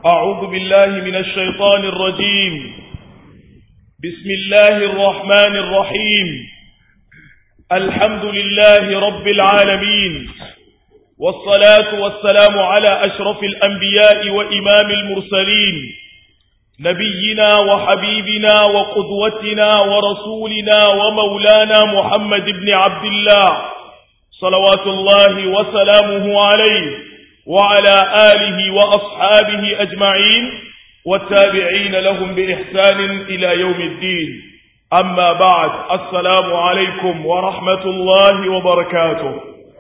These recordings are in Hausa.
أعوذ بالله من الشيطان الرجيم بسم الله الرحمن الرحيم الحمد لله رب العالمين والصلاة والسلام على أشرف الأنبياء وإمام المرسلين نبينا وحبيبنا وقدوتنا ورسولنا ومولانا محمد بن عبد الله صلوات الله وسلامه عليه وعلى آله وأصحابه أجمعين والتابعين لهم بإحسان إلى يوم الدين أما بعد السلام عليكم ورحمة الله وبركاته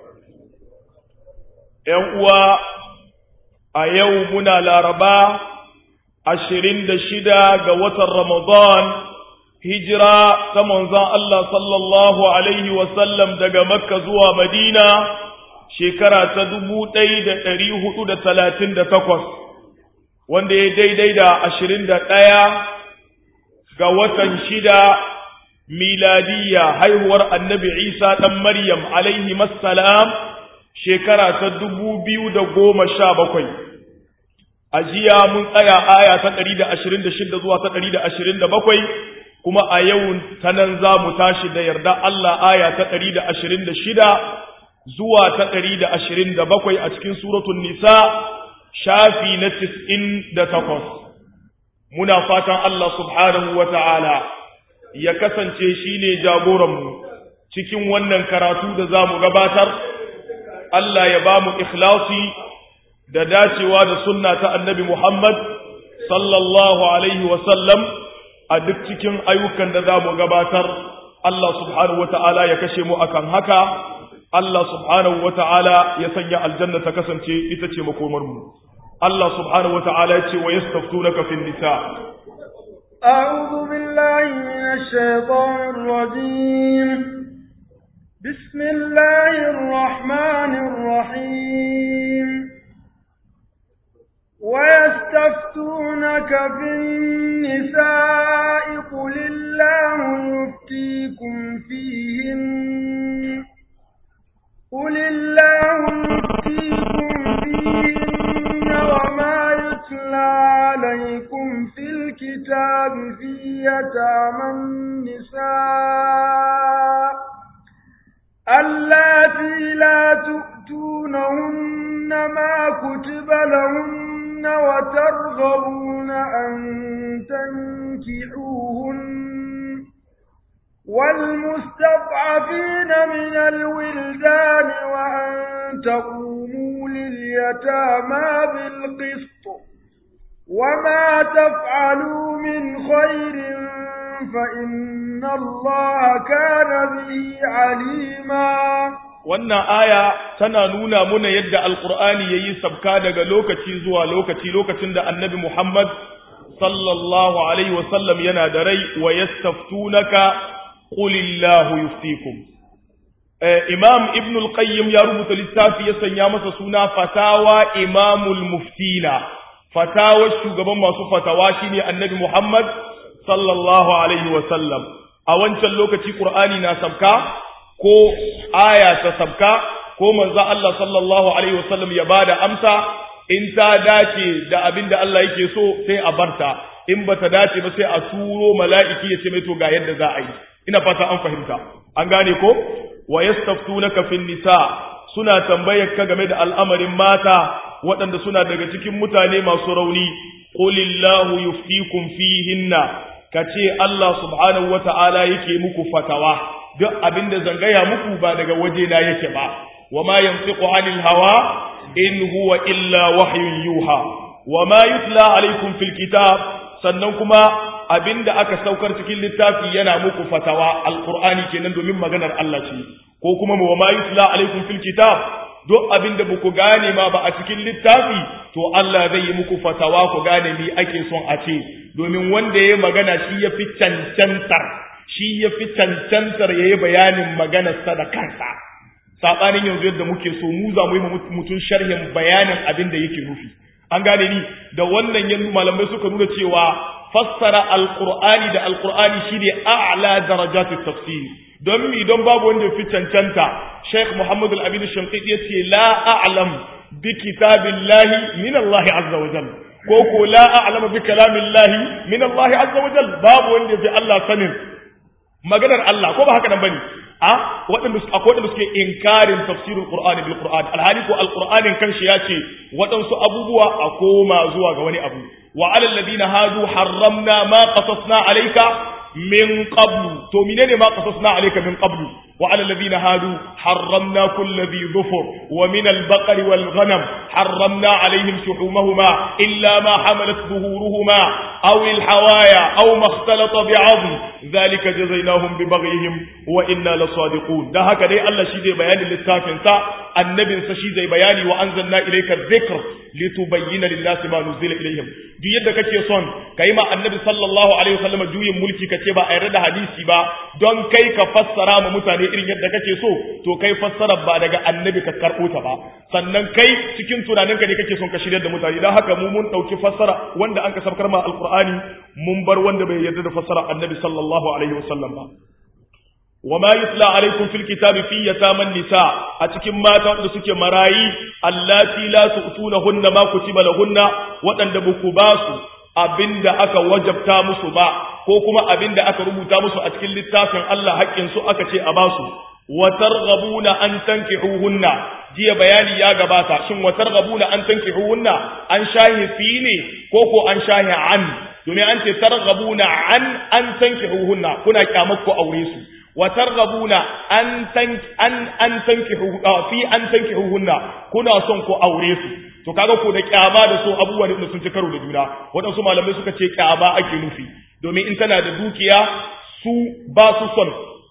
يوم أيومنا لاربا عشرين دشدا قوة رمضان hijira ta manzon Allah sallallahu Alaihi wasallam daga Makka zuwa Madina shekara ta dubu ɗaya da ɗari hudu da talatin da takwas, wanda ya daidai da ashirin da ɗaya ga watan shida miladiyya haihuwar annabi Isa ɗan Maryam alaihi masalam shekara ta dubu biyu da goma sha bakwai. A jiya mun tsaya aya ta ɗari da ashirin da shida zuwa ta ɗari da ashirin da bakwai kuma a yau ta nan za mu tashi da yarda Allah aya ta ɗari da ashirin da shida zuwa ta ɗari da ashirin da bakwai a cikin suratun nisa shafi na tis'in da takwas. Muna fatan Allah subhanahu wa ta'ala ya kasance shi ne jagoranmu cikin wannan karatu da za mu gabatar, Allah ya ba mu ikhlasi da dacewa da sunna ta annabi Muhammad sallallahu Alaihi wasallam a duk cikin ayyukan da za mu gabatar, Allah subhanahu wa ta'ala ya kashe mu akan haka. Allah subhanahu wa ta'ala ya sanya aljanna ta kasance ita ce makomarmu. Allah subhanahu wa ta'ala ya ce wa yastaftu na kafin nisa. أعوذ بالله من الشيطان الرجيم بسم الله الرحمن الرحيم ويستفتونك في النساء قل الله يفتيكم فيهن قل الله يفتيكم فيهن وما يتلى عليكم في الكتاب في يتامى النساء اللاتي لا تؤتونهن ما كتب لهن وترغبون أن تنكحوهن والمستضعفين من الولدان وأن تقوموا لليتامى بالقسط وما تفعلوا من خير فإن الله كان به عليما wannan aya tana nuna muna yadda alkur'ani yayi sabka daga lokaci zuwa lokaci lokacin da annabi Muhammad sallallahu alaihi wasallam yana da rai wa yastaftunaka qulillahu yuftikum imam ibn al-qayyim ya rubuta littafi ya sanya masa suna fatawa imamul muftina fatawa shugaban masu fatawa shine annabi Muhammad sallallahu alaihi wasallam a wancan lokaci qur'ani na sabka ko aya ta sabka ko manzo Allah sallallahu alaihi wasallam ya bada amsa in ta dace da abin da Allah yake so sai a barta in bata dace ba sai a turo mala'iki ya ce mai to ga yadda za a yi ina fata an fahimta an gane ko wa yastaftunaka fin nisa suna tambayar ka game da al'amarin mata waɗanda suna daga cikin mutane masu rauni qulillahu yuftikum fihinna kace Allah subhanahu wata'ala yake muku fatawa duk abin da zangaya muku ba daga waje na yake ba wama yantiqu anil hawa in huwa illa wahyun yuha wama yutla alaikum fil kitab sannan kuma abinda aka saukar cikin littafi yana muku fatawa alqur'ani kenan domin maganar Allah ce ko kuma wama yutla alaikum fil kitab duk abinda baku gane ma ba a cikin littafi to Allah zai yi muku fatawa ku gane ni ake son a ce domin wanda ya magana shi ya fi cancantar shi ya fi cancantar ya yi bayanin maganarsa da kansa saɓanin yanzu yadda muke so mu za mu yi mutum sharhin bayanin abin da yake nufi an gane ni da wannan yanzu malamai suka nuna cewa fassara alqur'ani da alqur'ani shine a'la darajatut tafsir don mi don babu wanda fi cancanta Sheikh Muhammad Al-Amin Shanqiti yace la a'lam bi kitabillahi min Allah azza wa jalla ko ko la a'lamu bi kalamillahi min Allah azza wa jal babu wanda fi Allah sanin maganar Allah ko ba haka nan bane a waɗanda akwai waɗanda suke inkarin tafsirul qur'ani bil qur'an alhali ko alqur'anin kanshi ya ce waɗansu abubuwa a koma zuwa ga wani abu wa alal ladina hadu harramna ma qasasna alayka min qablu to menene ma qasasna alayka min qablu wa alal ladina hadu harramna kulli dhi dhufur wa min al baqari wal ghanam harramna alayhim shuhumahuma illa ma hamalat zuhuruhuma aw al hawaya aw ma ikhtalata bi'azm dhalika jazainahum bi baghihim wa inna lasadiqun da haka dai Allah shi zai bayani littafin sa annabin sa shi zai bayani wa anzalna ilayka dhikr litubayyana lin-nasi ma nuzila ilayhim duk yadda kake son kai ma annabi sallallahu alaihi wasallam juyin mulki kace ba a yarda da hadisi ba don kai ka fassara ma mutane irin yadda kake so to kai fassara ba daga annabi ka karbo ta ba sannan kai cikin tunaninka ne kake son ka shirya da mutane dan haka mu mun dauki fassara wanda an ka sabkar ma alqur'ani mun bar wanda bai yarda da fassara annabi sallallahu alaihi wasallam ba وما يتلى عليكم في الكتاب في يتامى النساء أتكم ما تقول سكي مرايي اللاتي لا تؤتونهن ما كتب لهن وأن بكباسو abinda aka wajabta musu ba ko kuma abinda aka rubuta musu a cikin littafin Allah haƙƙin su aka ce a basu wa targhabuna an tankihuhunna jiya bayani ya gabata shin wa targhabuna an tankihuhunna an shahi fi ne ko ko an shahi an domin an ce targhabuna an an tankihuhunna kuna kyamar ku aure su وترغبون أن تنك أن أن تنكحوا في أن تنكحوهن كنا son ku aure su to kaga ko da kyama da so abubuwan da sun ci karo da juna waɗansu malamai suka ce kyama ake nufi domin in tana da dukiya su ba su son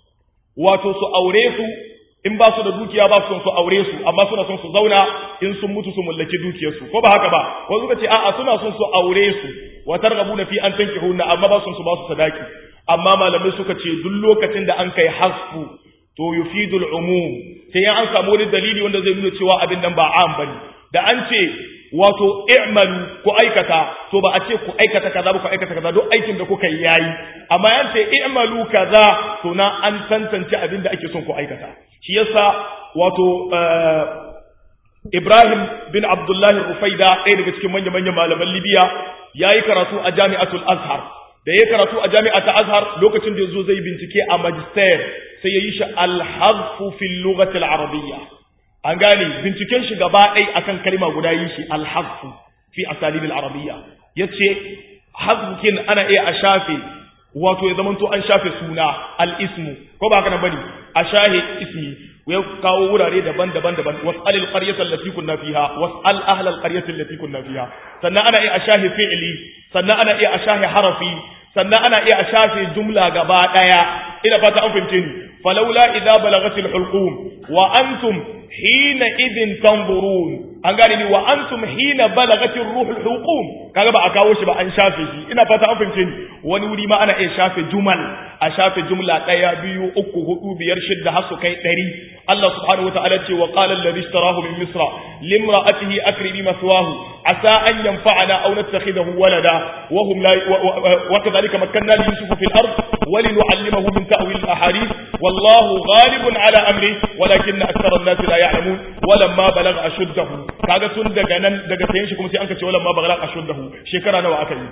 wato su aure su in ba su da dukiya ba su son su aure su amma suna son su zauna in sun mutu su mallaki dukiyarsu ko ba haka ba wasu suka ce a'a suna son su aure su wa targhabuna fi an tankihunna amma ba su son su ba su sadaki amma malamai suka ce duk lokacin da an kai hasfu to yufidul umum sai an samu wani dalili wanda zai nuna cewa abin nan ba am bane da an ce wato i'malu ku aikata to ba a ce ku aikata kaza ba ku aikata kaza duk aikin da kuka yi yayi amma an ce i'malu kaza to na an tantance abin da ake son ku aikata shi yasa wato Ibrahim bin Abdullahi Rufaida ɗaya daga cikin manya-manyan malaman Libya yayi karatu a Jami'atul Azhar da ya karatu a jami'a ta azhar lokacin da ya zo zai bincike a magister sai ya yi shi alhazfu fil lughati arabiyya an gane binciken shi gaba ɗaya akan kalma guda yi shi alhazfu fi asalib arabiyya yace hazfukin ana iya a shafe wato ya zamanto an shafe suna al-ismu ko ba haka nan bane a shahe ismi ya kawo wurare daban-daban daban was'al al-qaryata allati kunna fiha was'al ahla al-qaryati allati kunna fiha sannan ana iya a shahe fi'li sannan ana iya a shahe harafi sannan ana iya a shafe jumla gaba daya ina fata an fahimce ni falawla idza balagatil hulqum wa antum hina idin tanzurun an gane ni wa antum hina balagatir ruhul hulqum kaga ba a kawo shi ba an shafe shi ina fata an fahimce ni wani wuri ma ana iya shafe jumal a shafe jumla daya biyu uku hudu biyar shidda har su kai ɗari Allah subhanahu wataala ce wa qala alladhi ishtarahu min misra limra'atihi akrimi maswahu asa an yanfa'ana aw nattakhidahu walada wa hum la wa kadhalika makkanna li yusuf fil ard wa linu'allimahu min ta'wil al ahadith wallahu ghalibun ala amri walakin akthara an-nas la ya'lamun walamma balagha ashuddahu kaga tun daga nan daga sayan shi kuma sai an ka ce walamma balagha ashuddahu shekara nawa aka yi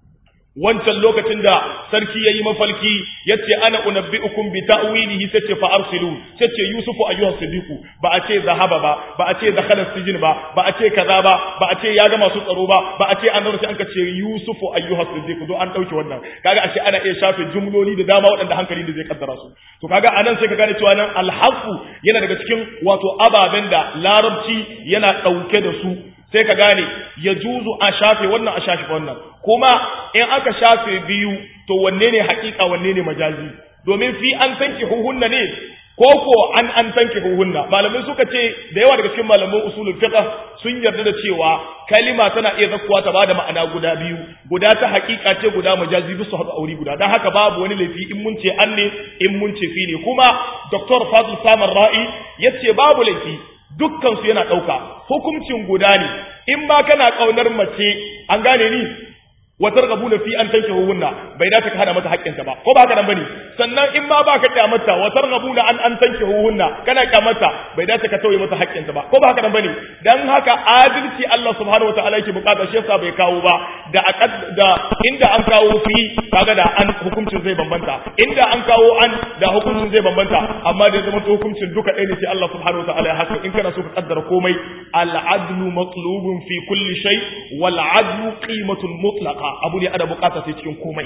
wancan lokacin da sarki yayi mafalki yace ana unabbiukum bi ta'wilihi tace fa arsilu tace yusufu ayyuhas sidiqu ba a ce zahaba ba ba a ce dakhala sijin ba ba a ce kaza ba ba a ce ya ga masu tsaro ba ba a ce an daura sai an ka ce yusufu ayyuhas sidiqu do an dauke wannan kaga ashe ana iya shafe jumloli da dama waɗanda hankali da zai kaddara su to kaga anan sai ka gane cewa nan alhafu yana daga cikin wato ababen da larabci yana dauke da su sai ka gane ya juzu a shafe wannan a shafe wannan kuma in aka shafe biyu to wanne ne hakika wanne ne majazi domin fi an tanki huhunna ne ko ko an an tanki huhunna malamai suka ce da yawa daga cikin malaman usulul fiqh sun yarda da cewa kalima tana iya zakkuwa ta bada ma'ana guda biyu guda ta hakika ce guda majazi bisu haɗu aure guda dan haka babu wani laifi in mun ce an ne in mun ce fi ne kuma dr fadl samar ra'i yace babu laifi dukkansu yana ɗauka hukuncin guda ne in ba kana ƙaunar mace an gane ni watar gabu na fi an tanke hunna bai dace ka hana mata haƙƙinta ba ko ba haka nan bane sannan in ma ba ka kyamata wa targhabuna an an tanki hunna kana kyamata bai dace ka tauye mata haƙƙinta ba ko ba haka nan bane dan haka adalci Allah subhanahu wataala yake bukata shi yasa bai kawo ba da da inda an kawo fi kaga da an hukuncin zai bambanta inda an kawo an da hukuncin zai bambanta amma da zama to hukuncin duka ɗaya ne sai Allah subhanahu wataala ya haka in kana so ka kaddara komai al-adlu matlubun fi kulli shay wal adlu qimatun mutlaqa abu ne ana bukata sai cikin komai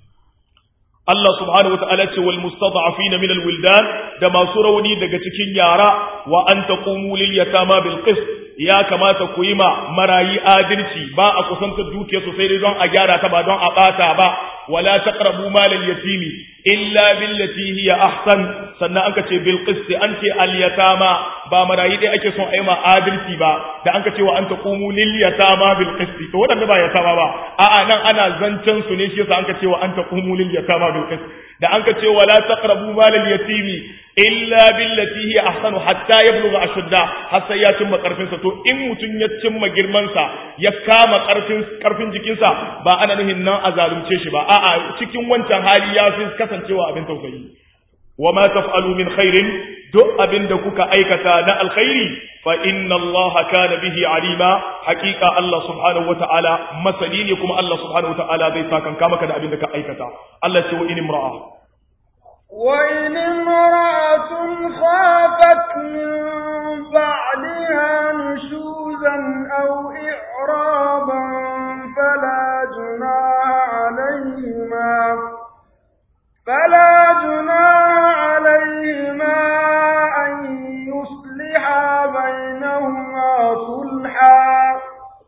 Allah subhanahu wa ta'ala ce wal mustad'afin min al wildan da masu rauni daga cikin yara wa an taqumu lil yatama bil qist ya kamata ku yi ma marayi adalci ba a kusanta dukiya sosai dai don a gyara ta ba don a bata ba wala taqrabu mal al yatimi illa billati hiya ahsan sannan anka ce bil qist an ce al yatama ba marayi dai ake son a yi ma adalci ba da anka ce wa an taqumu lil yatama bil qist to wadanda ba yatama ba a'a nan ana zancen su ne shi yasa anka ce wa an taqumu lil yatama bil qist da anka ce wala taqrabu mal al yatimi illa billati hiya ahsanu hatta yablugha ashudda har sai ya cimma karfin sa to in mutun ya cimma girman sa ya kama karfin karfin jikin sa ba ana nuhin nan a zalunce shi ba a'a cikin wancan hali ya fi kasancewa abin tausayi wa ma taf'alu min khairin duk abin da kuka aikata na alkhairi fa inna Allah kana bihi alima haqiqa Allah subhanahu wata'ala masani ne kuma Allah subhanahu wata'ala zai saka maka da abin da ka aikata Allah ce wa in imra'a وإن امرأة خافت من بعدها نشوزا أو إعرابا فلا جناح عليهما فلا جناح عليهما أن يصلحا بينهما صلحا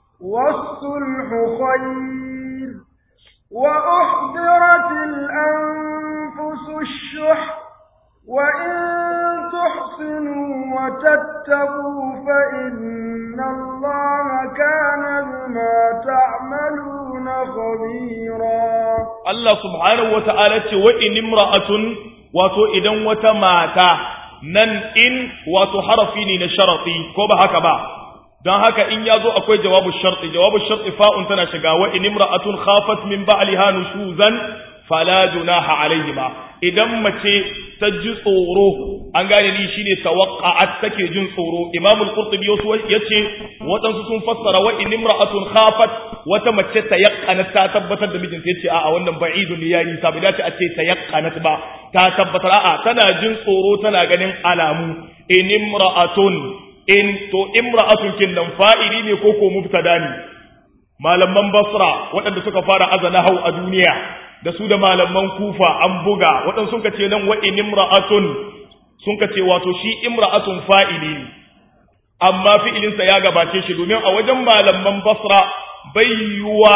والصلح خير وأحضرت الأنفس الشح وإن تحسنوا وتتقوا فإن الله كان بما تعملون خبيرا Allah subhanahu wa ta'ala ce wa in imra'atun wato idan wata mata nan in wato harafi ne na sharati ko ba haka ba don haka in ya zo akwai jawabu sharti jawabu sharti fa'un tana shiga wa in imra'atun khafat min ba'liha nushuzan fala junaha alaihima idan mace ta ji tsoro an gane ni shine tawaqqa'at take jin tsoro imam al-qurtubi yace waɗansu sun fassara wa in imra'atun khafat wata mace ta yaqqana ta tabbatar da mijinta yace a'a wannan ba'idun ya yi sabi dace a ce ta yaqqana ba ta tabbatar a'a tana jin tsoro tana ganin alamu in imra'atun in to imra'atun kin nan fa'ili ne ko ko mubtada ne malaman basra waɗanda suka fara azana hau a duniya da su da malaman kufa an buga waɗansu sun ce nan wa in imra'atun sun ce wato shi imra'atun fa'ili ne amma fi'ilinsa ya gabace shi domin a wajen malaman basra bai yiwuwa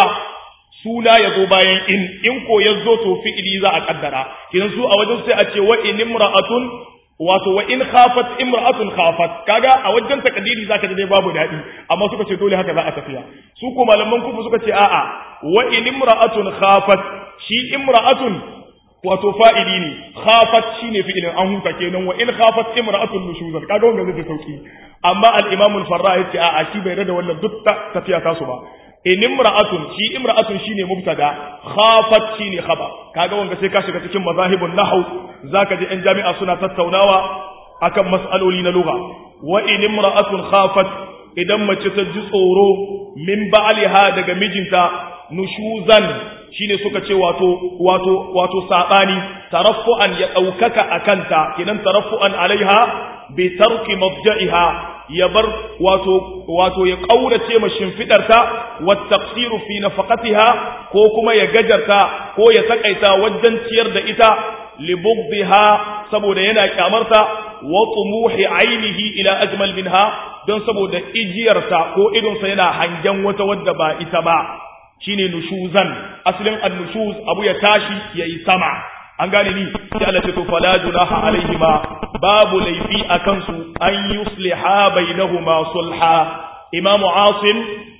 suna ya zo bayan in in ko ya zo to fi'ili za a kaddara kidan su a wajen sai a ce wa in imra'atun wato wa in khafat imra'atun khafat kaga a wajen takdiri zaka ji dai babu dadi amma suka ce dole haka za a tafiya su ko malaman kufa suka ce a'a wa in imra'atun khafat shi imra'atun wato fa'ili ne khafat shine fi'ilin an huta kenan wa in khafat imra'atun nushuzan kaga wannan zai sauki amma al-imam al-farra yace a'a shi bai rada wannan duk tafiya tasu ba in imra'atun shi imra'atun shine mubtada khafat shine khabar kaga wanga sai ka shiga cikin mazahibun nahw zaka ji ɗan jami'a suna tattaunawa akan mas'aloli na lugha wa in imra'atun khafat idan mace ta ji tsoro min ba'liha daga mijinta nushuzan shine suka ce wato wato wato sabani taraffu'an ya daukaka akanta kinan taraffu'an alaiha bi tarki mabja'iha ya bar wato wato ya kaurace ma shimfidarta wa taqsiru fi nafaqatiha ko kuma ya gajarta ko ya takaita wajen ciyar da ita li bughdiha saboda yana kyamarta wa tumuhi ainihi ila ajmal minha don saboda ijiyarta ko idonsa yana hangen wata wadda ba ita ba shine nushuzan asalin annushuz abu ya tashi yayi sama an gane ni sai Allah ce to fala junaha alaihima babu laifi akan su an yusliha bainahuma sulha imamu asim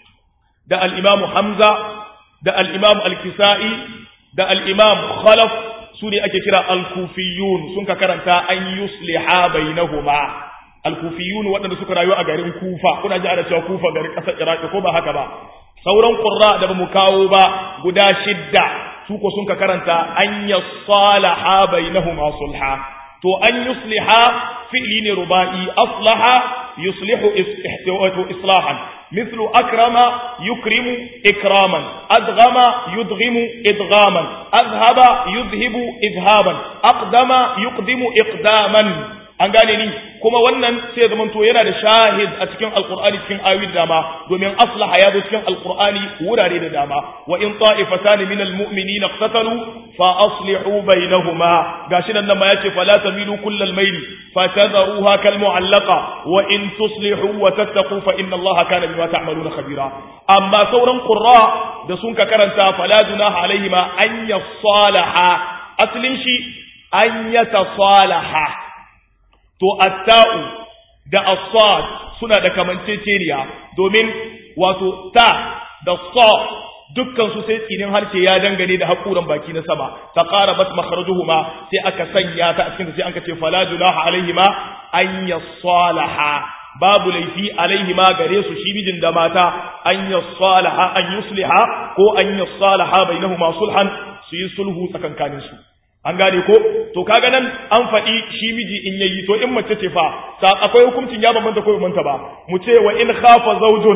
da al-imamu hamza da al-imam al-kisai da al-imam khalaf su ne ake kira al-kufiyun sun ka karanta an yusliha bainahuma al-kufiyun waɗanda suka rayu a garin kufa kuna ji ana cewa kufa garin ƙasar iraki ko ba haka ba sauran ƙurra da ba mu kawo ba guda shidda su ko sun ka karanta an yasalaha bainahuma sulha to an yusliha fi'li ne ruba'i aslaha yuslihu islahan مثل أكرم يكرم إكراما أدغم يدغم إدغاما أذهب يذهب إذهابا أقدم يقدم إقداما an gane ni kuma wannan sai zaman to yana da shahid a cikin alqur'ani cikin ayoyi da dama domin aslaha ya zo cikin alqur'ani wurare da dama wa in ta'ifatan min almu'minina iqtatalu fa aslihu bainahuma gashi nan ma yace fala tamilu kullal mayli fatadharuha kal mu'allaqa wa in tuslihu wa tattaqu fa inna allaha kana bima ta'maluna khabira amma sauran qurra da sun ka karanta fala dunaha alaihima an yasalaha aslin shi an yatasalaha to atta'u da as-sad suna da kamanceceniya domin wato ta da sa dukkan su sai tsinin harshe ya dangane da hakuran baki na sama ta ƙara bas makharajuhuma sai aka sanya ta a cikin sai an ce fala junaha alaihima an yasalaha babu laifi alaihima gare su shi mijin da mata an yasalaha an yusliha ko an yasalaha bainahuma sulhan su yi sulhu tsakankanin su an gane ko to kaga nan an faɗi shi miji in yayi to in mace ce fa sa akwai hukuncin ya bambanta ko bambanta ba mu ce wa in khafa zawjun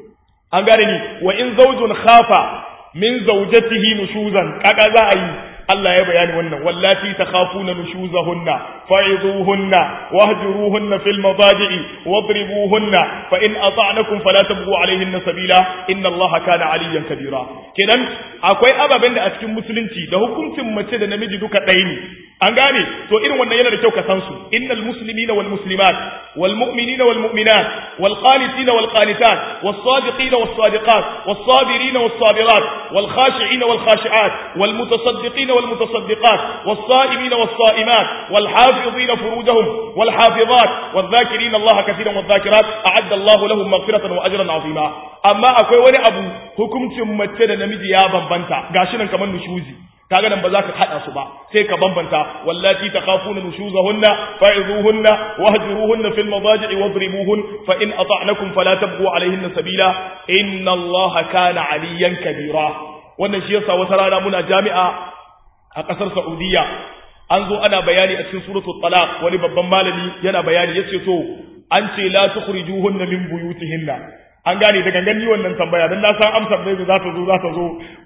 an gane ni wa in zawjun khafa min zawjatihi nushuzan kaga za a yi Allah ya bayani wannan wallati takhafuna nushuzahunna fa'izuhunna wahjuruhunna fil madaji'i wadribuhunna fa in ata'nakum fala tabghu alayhinna sabila inna Allaha kana aliyyan kabira kenan akwai ababen da a cikin musulunci da hukuncin mace da namiji duka ɗaya ne an gane to irin wannan yana da kyau ka san su innal muslimina wal muslimat wal mu'minina wal mu'minat wal qanitina wal qanitat was sadiqina was sadiqat was sabirina was sabirat wal khashi'ina wal khashi'at wal mutasaddiqina wal mutasaddiqat was sa'imina was sa'imat wal hafizina furujahum wal hafizat wal dhakirina Allah katiran wal dhakirat a'adda Allah lahum maghfiratan wa ajran 'azima amma akwai wani abu hukuncin mace da namiji ya bambanta gashi nan kamar nushuzi kaga nan ba za ka hada su ba sai ka bambanta wallati takhafuna nushuzahunna fa'izuhunna wahjuruhunna fil madaji'i wadribuhun fa in ata'nakum fala tabghu alayhinna sabila inna allaha kana aliyan kabira wannan shi yasa wata rana muna jami'a a kasar saudiya an zo ana bayani a cikin suratul talaq wani babban malami yana bayani yace to an ce la tukhrijuhunna min buyutihinna an gane da gangan yi wannan tambaya don na san amsar bai za ta zo za ta zo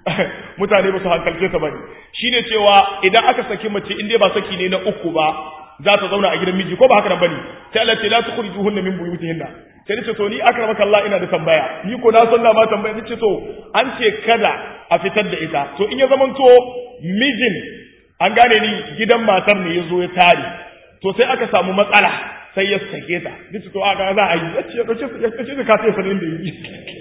mutane ba su hankalce ta bane shine cewa idan aka saki mace in dai ba saki ne na uku ba za ta zauna a gidan miji ko ba haka nan bane sai Allah ce la tukhrijuhunna min buyutihinna sai nace to ni akramaka Allah ina da tambaya ni ko na san ma tambaya nace to an ce kada a fitar da ita to in ya zamanto mijin an gane ni gidan matar ne ya zo ya tare to sai aka samu matsala sai ya sake ta duk to aka za a yi ya ce ya ce ya ka sai sanin da yi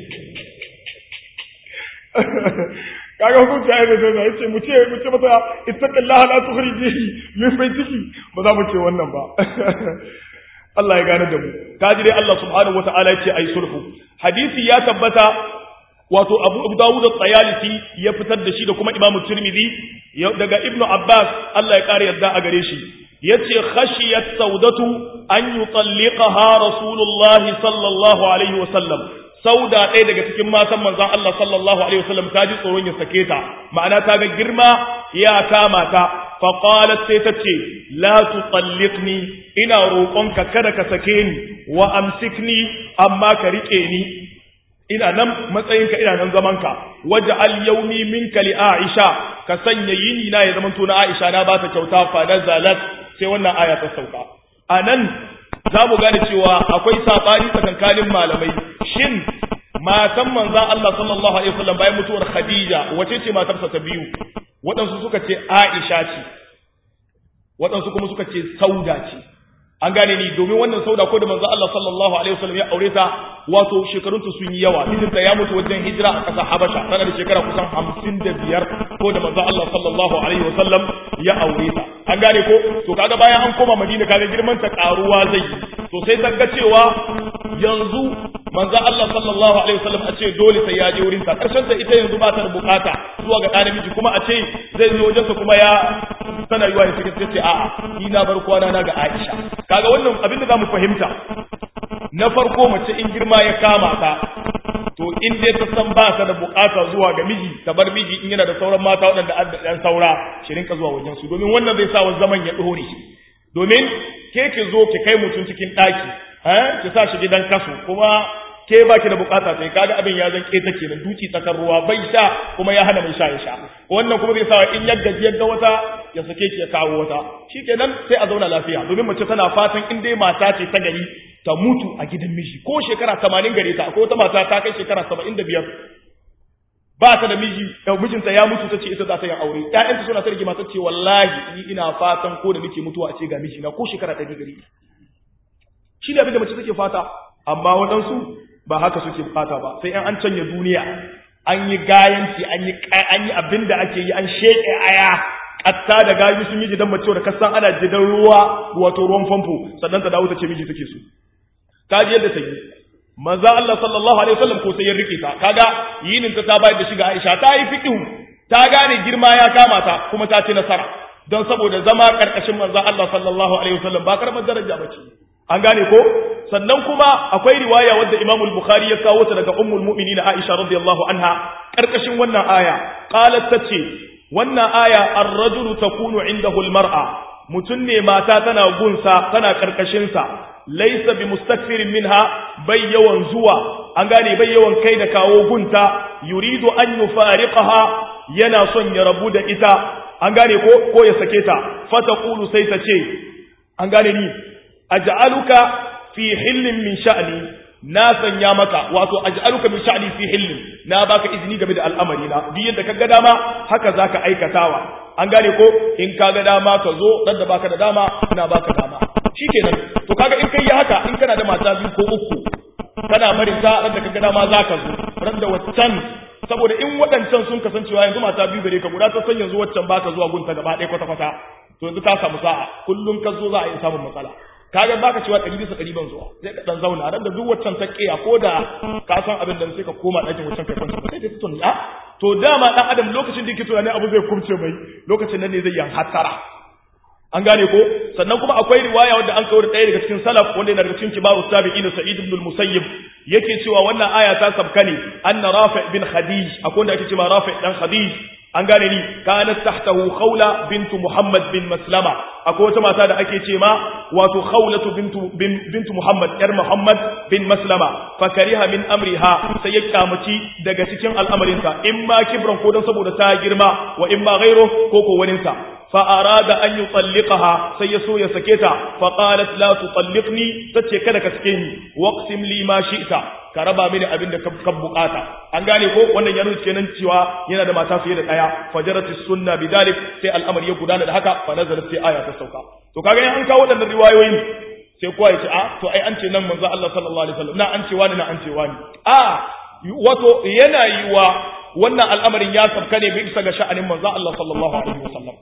kaga hukunci ayi da zai ce mu ce mu ce mata ittaqillaha la tukhrijihi min baytiki ba za mu ce wannan ba Allah ya gane da mu kaji dai Allah subhanahu wataala ya ce ayi sulhu hadisi ya tabbata wato Abu Dawud al-Tayalisi ya fitar da shi da kuma Imam Tirmidhi daga Ibn Abbas Allah ya kare yadda a gare shi yace khashiyat saudatu an yutalliqaha rasulullahi sallallahu alaihi wasallam sauda ɗaya daga cikin matan manzon Allah sallallahu alaihi wasallam ta ji tsoron ya sake ta ma'ana ta ga girma ya kama ta fa qalat sai ta ce la tutalliqni ina roƙonka kada ka sake ni wa amsikni amma ka rike ni ina nan matsayinka ina nan zamanka waj'al yawmi minka li aisha ka sanya yini na ya zamanto na aisha na ba ta kyauta fa nazalat sai wannan aya ta sauka a nan za mu gane cewa akwai saɓani tsakankanin malamai shin matan manzan Allah sallallahu alaihi wasallam bayan mutuwar Khadija wace ce matarsa ta biyu waɗansu suka ce Aisha ce waɗansu kuma suka ce Sauda ce an gane ni domin wannan sauda ko da manzo Allah sallallahu alaihi wasallam ya aure ta wato shekarun ta sun yi yawa mijinta ya mutu wajen hijira a ƙasar Habasha tana da shekara kusan 55 ko da manzo Allah sallallahu alaihi wasallam ya aure ta an gane ko to kaga bayan an koma Madina kaga girman ta karuwa zai yi to sai ta ga cewa yanzu manzo Allah sallallahu alaihi wasallam a ce dole sai ya je wurin ta karshen ta ita yanzu ba ta da bukata zuwa ga ɗan namiji kuma a ce zai zo wajen kuma ya tana yiwa ya sake ce a'a ni na bar kwana na ga Aisha kaga wannan abin da zamu fahimta na farko mace in girma ya kama ta to in dai ta san ba ta da bukata zuwa ga miji ta bar miji in yana da sauran mata waɗanda an ɗan saura shi rinka zuwa wajen su domin wannan zai sa wa zaman ya ɗore domin ke ki zo ki kai mutum cikin ɗaki ki sa shi gidan kaso kuma ke baki da bukata sai kaga abin ya zan keta kenan duki tsakar ruwa bai sha kuma ya hana mai sha ya sha wannan kuma zai sa in ya gaji yadda wata ya sake ki ya kawo wata shikenan sai a zauna lafiya domin mace tana fatan in dai mata ce ta gari ta mutu a gidan miji ko shekara 80 gare ta akwai wata mata ta kai shekara 75 ba ta da miji da mijinta ya mutu tace ita za ta yi aure ƴaƴanta suna ta rigima tace wallahi ni ina fatan ko da nake mutuwa a ce ga miji na ko shekara 100 gare shi ne abin da mace take fata amma waɗansu ba haka suke bukata ba sai an canya duniya an yi gayanci an yi an yi abin da ake yi an sheke aya katta da gayu sun yi jidan mace da kasan ana jidan ruwa wato ruwan famfo sannan ta dawo ta ce miji take so ta ji yadda ta yi manzo Allah sallallahu alaihi wasallam ko sai ya rike ta kaga yinin ta ta bayar da shiga Aisha ta yi fiqhu ta gane girma ya kama ta kuma ta ci nasara don saboda zama karkashin manzo Allah sallallahu alaihi wasallam ba karamar daraja bace an gane ko sannan kuma akwai riwaya wadda Imam al-Bukhari ya kawo ta daga Ummul Mu'minin Aisha radiyallahu anha karkashin wannan aya qalat tace wannan aya ar-rajulu takunu indahu al-mar'a mutun ne mata tana gunsa tana karkashin sa laysa bi mustakfirin minha bai yawan zuwa an gane bai yawan kai da kawo gunta yuridu an yufariqaha yana son ya rabu da ita an gane ko ko ya sake ta fataqulu sai ta ce an gane ni aj'aluka fi hillin min sha'ni na sanya maka wato aj'aluka min sha'ni fi hillin na baka izini game da al'amari na duk yadda kaga dama haka zaka aikatawa an gane ko in kaga dama ka zo dan da baka da dama ina baka dama shikenan to kaga in kai haka in kana da mata biyu ko uku kana barin ta dan da kaga dama zaka zo ran da waccan saboda in waɗancan sun kasancewa yanzu mata biyu gare ka guda ta san yanzu waccan baka zuwa gunta gaba ɗaya kwata kwata to yanzu ta samu sa'a kullum ka zo za a yi samun matsala kaga baka cewa ɗari bisa ɗari ban zuwa sai ka dan zauna ran da duk waccan ta kiya ko da ka san abin da sai ka koma ɗakin waccan kai kwanta sai ka tuni a to dama dan adam lokacin da yake tunani abu zai kumce mai lokacin nan ne zai yan hattara an gane ko sannan kuma akwai riwaya wanda an kawo ɗaya daga cikin salaf wanda yana daga cikin kibaru tabi'in sa'id ibn al-musayyib yake cewa wannan aya ta sabka ne anna rafi' bin khadij akwai wanda ake cewa rafi' dan khadij an gane ni kanat tahtahu khawla bintu muhammad bin maslama akwai wata mata da ake ce ma wato khawlatu bintu bintu muhammad yar muhammad bin maslama fa kariha min amriha sai ya kyamaci daga cikin al'amarinsa in ma kibran ko dan saboda ta girma wa in ma ghairo ko ko waninsa fa arada an yutalliqaha sai ya so ya sake ta fa qalat la tutalliqni tace kada ka sake ni waqsim li ma shi'ta ka raba mini abin da ka bukata an gane ko wannan ya nuna kenan cewa yana da mata fiye da daya fajarati sunna bidalik sai al'amari ya gudana da haka fa nazalat sai aya ta sauka to kaga an kawo wadannan riwayoyin sai kowa ya ce a to ai an ce nan manzo Allah sallallahu alaihi wasallam na an ce wani na an ce wani a wato yana yiwa wannan al'amarin ya sabka ne bai isa ga sha'anin manzo Allah sallallahu alaihi wasallam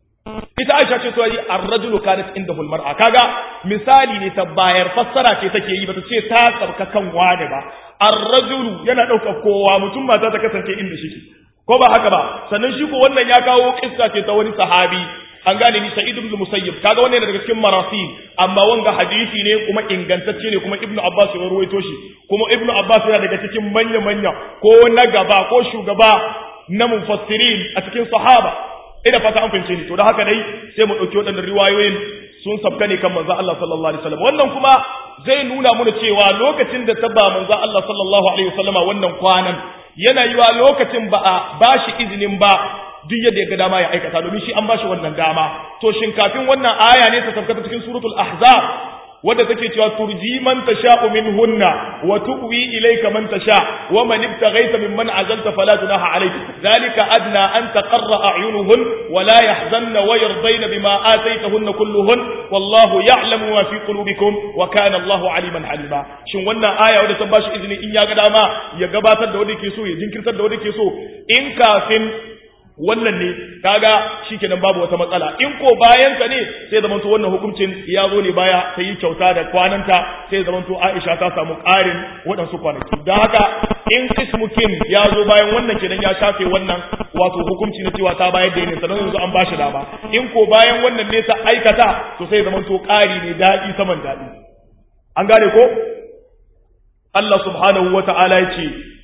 ita Aisha ce to yi ar-rajulu kanat indahu al-mar'a kaga misali ne ta bayar fassara ce take yi bata ce ta tsarka kan wani ba ar-rajulu yana daukar kowa mutum mata ta kasance inda shi ko ba haka ba sannan shi ko wannan ya kawo kissa ce ta wani sahabi an gane ni sa'id ibn musayyib kaga wannan daga cikin marasil amma wanga hadisi ne kuma ingantacce ne kuma ibnu abbas ya ruwaito shi kuma ibnu abbas yana daga cikin manya manya ko na gaba ko shugaba na mufassirin a cikin sahaba ina fata an fahimce ni to da haka dai sai mu dauki waɗannan riwayoyin sun sabka ne kan manzo Allah sallallahu alaihi wasallam wannan kuma zai nuna mana cewa lokacin da tabba manzo Allah sallallahu alaihi wasallama wannan kwanan yana yiwa lokacin ba a bashi izinin ba duk yadda ya ga dama ya aikata domin shi an bashi wannan dama to shin kafin wannan aya ne ta sabka cikin suratul ahzab wadda take cewa turji man tasha'u minhunna wa tu'wi ilayka man tasha wa man ibtaghaita mimman azalta fala junaha alayk dhalika adna an taqarra a'yunuhun wa la yahzanna wa yardayna bima ataytahunna kulluhun wallahu ya'lamu ma fi qulubikum wa kana Allahu aliman halima shin wannan aya wadda ta bashi izini in ya ga dama ya gabatar da wanda yake so ya jinkirtar da wanda yake so in kafin wannan ne kaga shikenan babu wata matsala in ko bayan ta ne sai zamanto wannan hukuncin ya zo ne baya ta yi kyauta da kwananta sai zamanto Aisha ta samu ƙarin waɗansu kwanaki don haka in kismukin ya zo bayan wannan kenan ya shafe wannan wato hukunci na cewa ta bayar da ne sannan yanzu an bashi dama in ko bayan wannan ne ta aikata to sai zamanto ƙari ne daɗi saman daɗi an gane ko Allah subhanahu wa ta'ala ya ce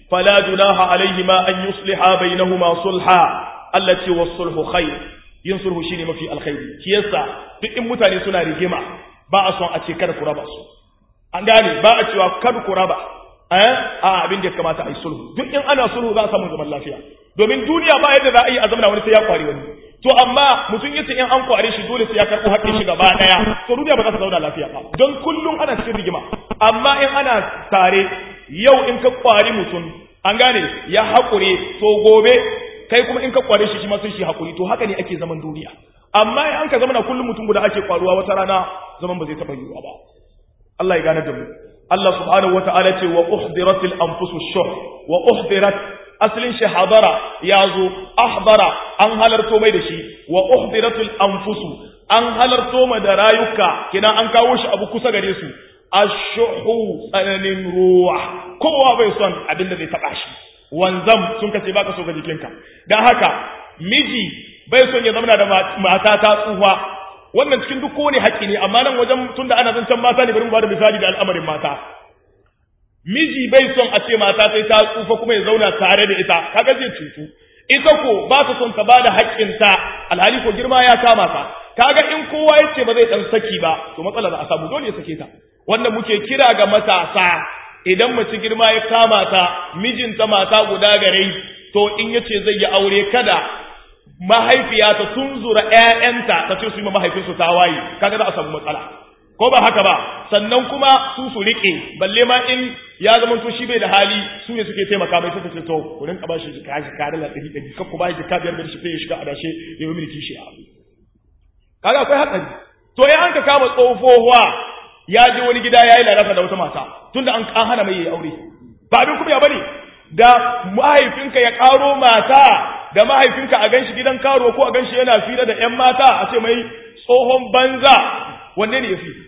fala junaha alaihima an yusliha bainahuma sulha allati was-sulhu khair yin sulhu shine mafi alkhairi shi yasa duk in mutane suna rigima ba a son a ce kada ku raba su an gane ba a cewa kada ku raba eh a abin da ya kamata a yi sulhu duk in ana sulhu za a samu zaman lafiya domin duniya ba yadda za a yi a zamana wani sai ya kwari wani to amma mutum yace in an kware shi dole sai ya karɓo haƙƙin shi gaba ɗaya to duniya ba za ta zauna lafiya ba don kullum ana cikin rigima amma in ana tare yau in ka kwari mutum an gane ya haƙure to gobe kai kuma in ka kware shi shi ma sai shi haƙuri to haka ne ake zaman duniya amma in an ka zamana kullum mutum guda ake kwaruwa wata rana zaman ba zai taɓa yiwuwa ba Allah ya gane da mu Allah subhanahu wata'ala ce wa uhdiratil anfusu shuh wa uhdirat aslin shi hadara ya zo ahdara an halarto mai da shi wa uhdiratul anfusu an halarto ma da rayuka kina an kawo shi abu kusa gare su ashuhu tsananin ruwa kowa bai son abin da zai taba shi wanzam sun kace baka so ga jikinka dan haka miji bai son ya zama da mata ta tsufa wannan cikin duk kowane haƙƙi ne amma nan wajen tunda ana zancen mata ne bari mu bada misali da al'amarin mata miji bai son a ce mata sai ta tsufa kuma ya zauna tare da ita kaga zai cutu ita ko ba ta son ta bada haƙƙinta alhali ko girma ya kama ta kaga in kowa ya ce ba zai dan saki ba to matsala za a samu dole ya sake ta wanda muke kira ga matasa idan mace girma ya kama ta mijinta mata guda gare to in yace zai yi aure kada mahaifiya ta tunzura ƴaƴanta ta ce su yi ma mahaifinsu tawaye kaga za a samu matsala ko ba haka ba sannan kuma su su rike balle ma in ya zama to shi bai da hali su ne suke taimaka mai suka ce to ku rinka ba shi jika jika da ɗari ɗari kan ku ba shi jika biyar biyar shi sai ya shiga adashe ya yi mulki shi kaga akwai hatsari to ya an ka kama tsofowa ya je wani gida ya yi lalata da wata mata tunda an hana mai yi aure ba abin kuma ya bane da mahaifinka ya karo mata da mahaifinka a ganshi gidan karo ko a ganshi yana fira da ƴan mata a ce mai tsohon banza wanne ne ya fi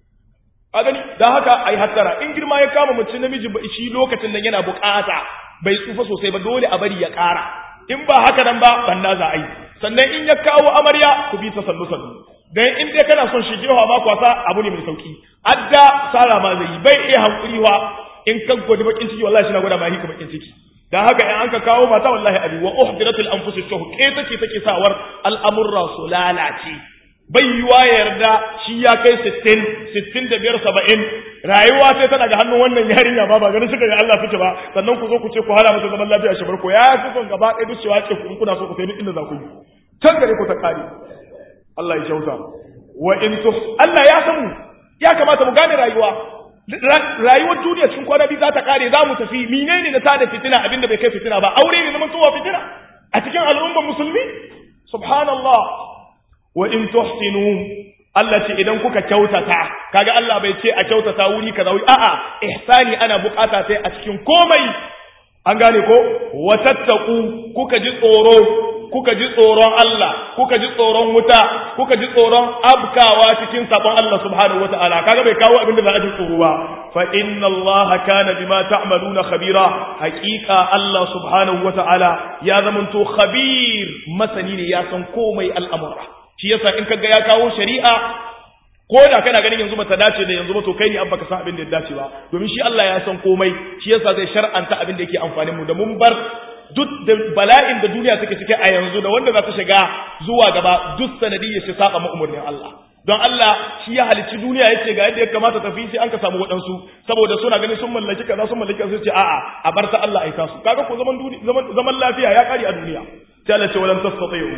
a gani da haka ai hattara in girma ya kama mace namiji ba shi lokacin nan yana bukata bai tsufa sosai ba dole a bari ya ƙara in ba haka nan ba banna za a yi sannan in ya kawo amarya ku bi ta sannu sannu dan in dai kana son shi jewa ma kwasa abu ne mai sauki adda sara ma zai bai iya hankuriwa in ka gode bakin ciki wallahi shi na gwada ma hika bakin ciki dan haka in an ka kawo mata wallahi abi wa uhdiratul anfusus shuh ke take take sawar al'amurra su lalace bai yiwa yarda shi ya kai 60 65 70 rayuwa sai tana ga hannun wannan yarinya ba ba ganin shi ga Allah suke ba sannan ku zo ku ce ku hana mata zaman lafiya shi barko ya fi son gaba ɗaya duk cewa ce ku kuna so ku sai duk inda za ku yi can gare ku ta kare Allah ya kyauta wa in tus Allah ya san mu ya kamata mu gane rayuwa rayuwar duniya cikin kwana biyu za ta kare za mu tafi menene na tada fitina abinda bai kai fitina ba aure ne zaman towa fitina a cikin al'ummar musulmi subhanallah wa in tuhsinu Allah ce idan kuka kyautata kaga Allah bai ce a kyautata wuri kaza wuri a'a ihsani ana bukata sai a cikin komai an gane ko wa tattaku kuka ji tsoro kuka ji tsoron Allah kuka ji tsoron wuta kuka ji tsoron abkawa cikin sabon Allah subhanahu wataala kaga bai kawo abin da za a ji tsoro ba fa inna Allah kana bima ta'maluna khabira haqiqa Allah subhanahu wataala ya zamanto khabir masani ne ya san komai al'amura shi yasa in kaga ya kawo shari'a ko da kana ganin yanzu bata dace da yanzu ba to kai ne an baka san abin da ya dace ba domin shi Allah ya san komai shi yasa zai shar'anta abin da yake amfanin mu da mun bar duk da bala'in da duniya take cike a yanzu da wanda za ta shiga zuwa gaba duk sanadiyyar shi saba umarnin Allah don Allah shi ya halicci duniya yace ga yadda ya kamata tafi sai an ka samu waɗansu saboda suna ganin sun mallaki kaza sun mallaki kaza sai a'a a bar ta Allah aika su kaga ko zaman zaman zaman lafiya ya kare a duniya sai Allah ce walam tastati'u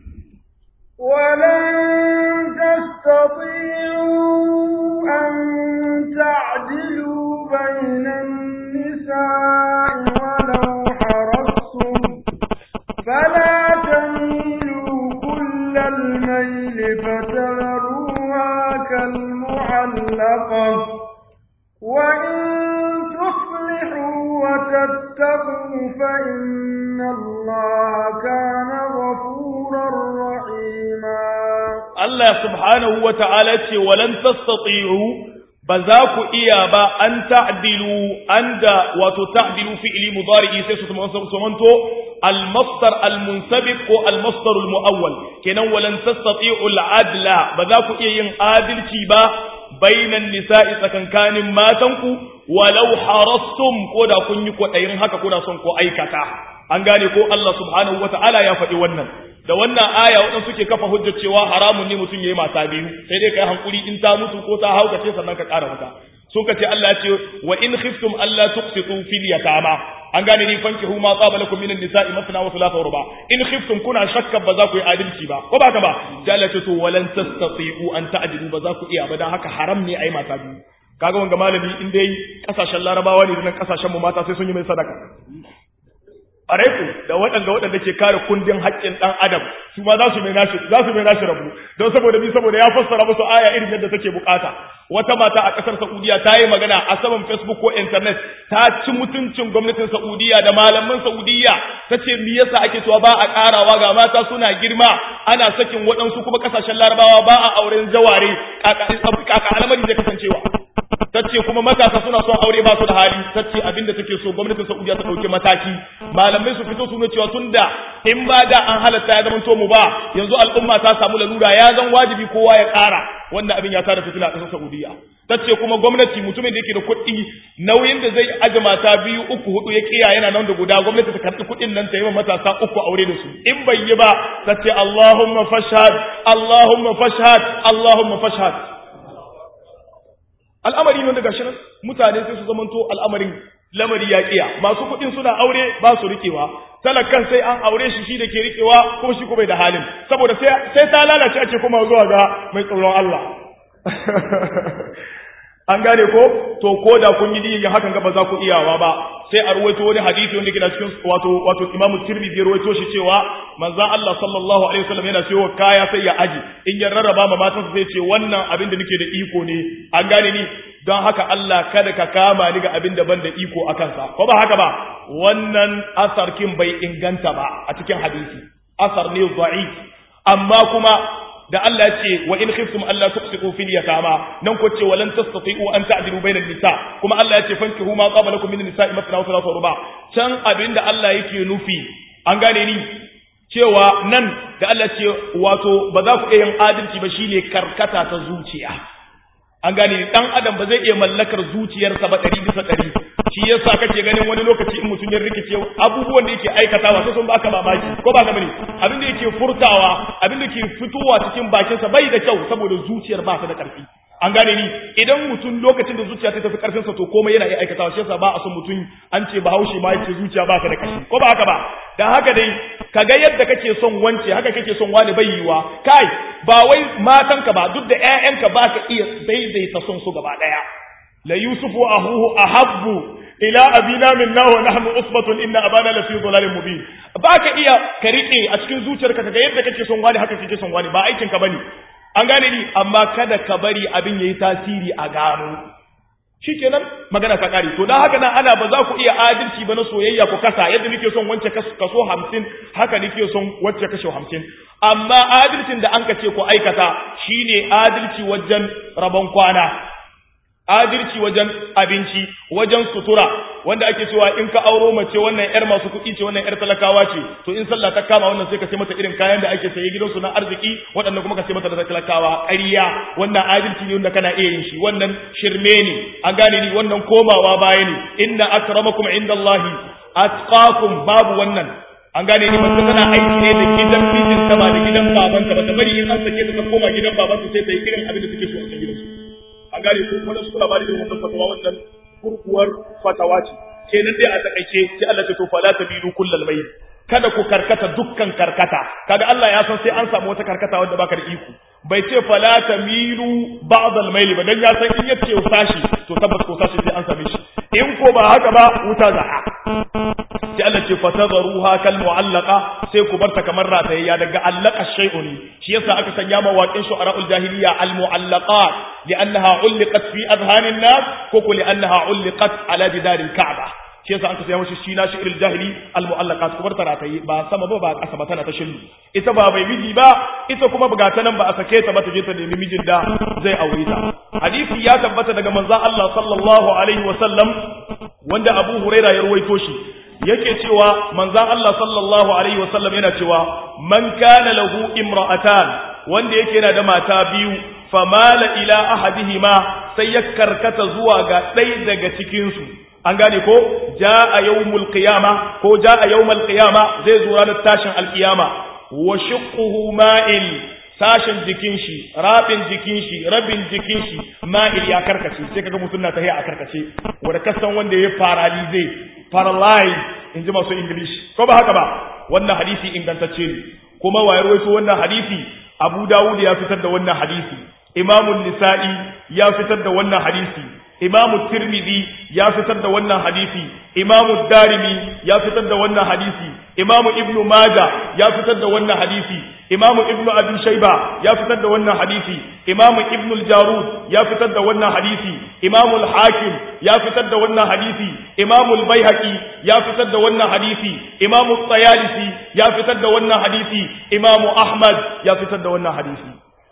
ولن تستطيعوا أن تعدلوا بين النساء ولو حرصتم فلا تميلوا كل الميل فتذروها كالمعلقة وإن تصلحوا وتتقوا فإن الله كان غفورا رحيما Allah subhanahu wa ta'ala ce, walan tastati'u ba za ku iya ba an ta'dilu an da wato ta'dilu fi'ili mudari'i sai su sumanto al-masdar al-munsabiq ko al-masdar al-mu'awwal kenan walan tastati'u al-adla ba za ku iya yin adalci ba bainan nisa'i tsakankanin matanku walau harastum ko da kun yi kwaɗayin haka kuna son ko aikata an gane ko Allah subhanahu wata'ala ya faɗi wannan da wannan aya waɗansu suke kafa hujjar cewa haramun ne mutum yayi mata biyu sai dai kai hankuri in ta mutu ko ta haukace sannan ka ƙara wata sun ka ce Allah ya ce wa in khiftum alla tuqsitu fil yatama an gane ni fankihu ma qaba lakum minan nisa'i masna wa thulatha wa ruba in khiftum kuna shakka ba za ku yi adalci ba ko ba ka ba sai Allah ya ce to walan tastati'u an ta'dilu ba za ku iya ba dan haka haram ne ai mata biyu kaga wanga malami in dai kasashen larabawa ne da nan kasashen mu mata sai sun yi mai sadaka ku da waɗanda waɗanda ke kare kundin haƙƙin ɗan adam su ma za su mai nashi za su mai nashi rabu don saboda bi saboda ya fassara musu aya irin yadda take bukata wata mata a ƙasar Saudiya ta yi magana a saman Facebook ko internet ta ci mutuncin gwamnatin Saudiya da malaman Saudiya ta ce me yasa ake cewa ba a ƙarawa ga mata suna girma ana sakin waɗansu kuma ƙasashen Larabawa ba a auren jaware kaka al'amari zai kasancewa tace kuma matasa suna son aure ba su da hali tace abinda take so gwamnatin Saudiya ta dauke mataki malamai su fito su nuna cewa tunda in ba da an halatta ya zama to mu ba yanzu al'umma ta samu lalura ya zan wajibi kowa ya ƙara wannan abin ya tada fitina a ƙasar Saudiya tace kuma gwamnati mutumin da yake da kuɗi nauyin da zai aje mata biyu uku hudu ya kiya yana nan da guda gwamnati ta karɓi kuɗin nan ta yi matasa uku aure da su in bai yi ba tace Allahumma fashhad Allahumma fashhad Allahumma fashhad al'amari ne daga shi mutane sai su zamanto al'amarin lamari ya kiya masu kuɗin suna aure ba su rikewa talakan sai an aure shi shi da ke rikewa kuma shi kuma da halin saboda sai ta lalace ake kuma zuwa ga mai tsoron Allah an gane ko to ko da kun yi diyin hakan ga ba za ku iyawa ba sai a ruwaito wani hadisi wanda kina cikin wato wato Imam Tirmidhi ya ruwaito shi cewa manzon Allah sallallahu alaihi wasallam yana cewa kaya sai ya aji in ya rarraba ma matansa sai ce wannan abin da nake da iko ne an gane ni don haka Allah kada ka kama ni ga abin da ban da iko akan sa ko ba haka ba wannan asarkin bai inganta ba a cikin hadisi asar ne da'if amma kuma da Allah ya ce wa in khiftum alla tuqsitu fil yatama nan ko ce walan tastati'u an ta'dilu bainan nisa kuma Allah ya ce fankihu ma qaba lakum min nisa'i mathna wa thalatha ruba can abinda Allah yake nufi an gane ni cewa nan da Allah ce wato ba za ku iya yin adalci ba shine karkata ta zuciya an gane ni dan adam ba zai iya mallakar zuciyarsa ba ɗari bisa ɗari shi yasa kake ganin wani lokaci in mutum ya rikice abubuwan da yake aikatawa sai sun baka mamaki ko ba ka bane abin da yake furtawa abin da ke fitowa cikin bakinsa bai da kyau saboda zuciyar ba ta da ƙarfi an gane ni idan mutum lokacin da zuciya ta tafi karfin sa to komai yana iya aikatawa shi yasa ba a son mutum an ce bahaushe ma yake zuciya ba ta da ƙarfi ko ba haka ba dan haka dai kaga yadda kake son wance haka kake son wani bai yiwa kai ba wai matanka ba duk da ƴaƴanka ba ka iya daidaita son su gaba ɗaya la yusufu ahuhu ahabbu ila abina minna wa nahnu usbatun inna abana la fi dhalalin mubin baka iya ka rike a cikin zuciyarka kaga yadda kake son wani haka kake son wani ba aikin ka bane an gane ni amma kada ka bari abin yayi tasiri a gano shikenan magana ka kare to dan haka nan ana ba za ku iya adalci ba na soyayya ku kasa yadda nake son wance kaso 50 haka nake son wacce kashe 50 amma adalcin da an ka ce ku aikata shine adalci wajen rabon kwana adalci wajen abinci wajen sutura wanda ake cewa in ka auro mace wannan yar masu kuɗi ce wannan yar talakawa ce to in sallah ta kama wannan sai ka sai mata irin kayan da ake saye gidansu na arziki waɗannan kuma ka sai mata da talakawa ƙarya wannan adalci ne wanda kana iya yin shi wannan shirme ne an gane ni wannan komawa baya ne inna akramakum indallahi atqakum babu wannan an gane ni mace tana aiki ne da gidan mijinta ba da gidan babanta ba ta bari in an sake ta koma gidan babanta sai ta yi irin abin da take so a cikin gidansu an gane ko wani suna ba da wannan fatawa wannan kurkuwar fatawa ce kenan dai a takaice sai Allah ce to fala tabilu kullal mayl kada ku karkata dukkan karkata kaga Allah ya san sai an samu wata karkata wanda baka da iko bai ce fala tamilu ba'd al mayl ba dan ya san in yace sashi to tabbas ko sashi sai an same shi in ko ba haka ba wuta za'a sai Allah ce fatadharuha kal mu'allaqa sai ku barta kamar ratayya daga allaka shay'un shi yasa aka sanya mawaƙin shu'ara'ul jahiliya al mu'allaqat li'annaha ulliqat fi adhanin nas ko ko li'annaha ulliqat ala jidaril ka'ba shi yasa aka sanya mashi shi na shi'iril jahili al mu'allaqat ku barta rataye ba sama ba ba ƙasa ba tana ta shillu ita ba bai miji ba ita kuma buga ta nan ba a sake ta ba ta je ta nemi mijin da zai aure ta hadisi ya tabbata daga manzon Allah sallallahu alaihi wa sallam wanda Abu Huraira ya ruwaito shi yake cewa manzan Allah sallallahu alaihi wasallam yana cewa man kana lahu imra'atan wanda yake yana da mata biyu famala ila ahadihima sai ya karkata zuwa ga ɗaya daga cikin su an gane ko jaa yawmul qiyama ko jaa yawmul qiyama zai zo ranar tashin alqiyama wa shiqquhu ma'il sashen jikin shi rabin jikin shi rabin jikin shi ma'il ya karkace sai kaga mutum na tahiya a karkace wanda kasan wanda ya paralyze paralyze in ji masu english ko ba haka ba wannan hadisi ingantacce ne kuma wayar waito wannan hadisi abu dawud ya fitar da wannan hadisi imamun nisa'i ya fitar da wannan hadisi imamu tirmidhi ya fitar da wannan hadisi imamu darimi ya fitar da wannan hadisi imamu ibnu maja ya fitar da wannan hadisi imamu ibnu abi shayba ya fitar da wannan hadisi imamu ibnu al-jarud ya fitar da wannan hadisi imamu al-hakim ya fitar da wannan hadisi imamu al-baihaqi ya fitar da wannan hadisi imamu at-tayalisi ya fitar da wannan hadisi imamu ahmad ya fitar da wannan hadisi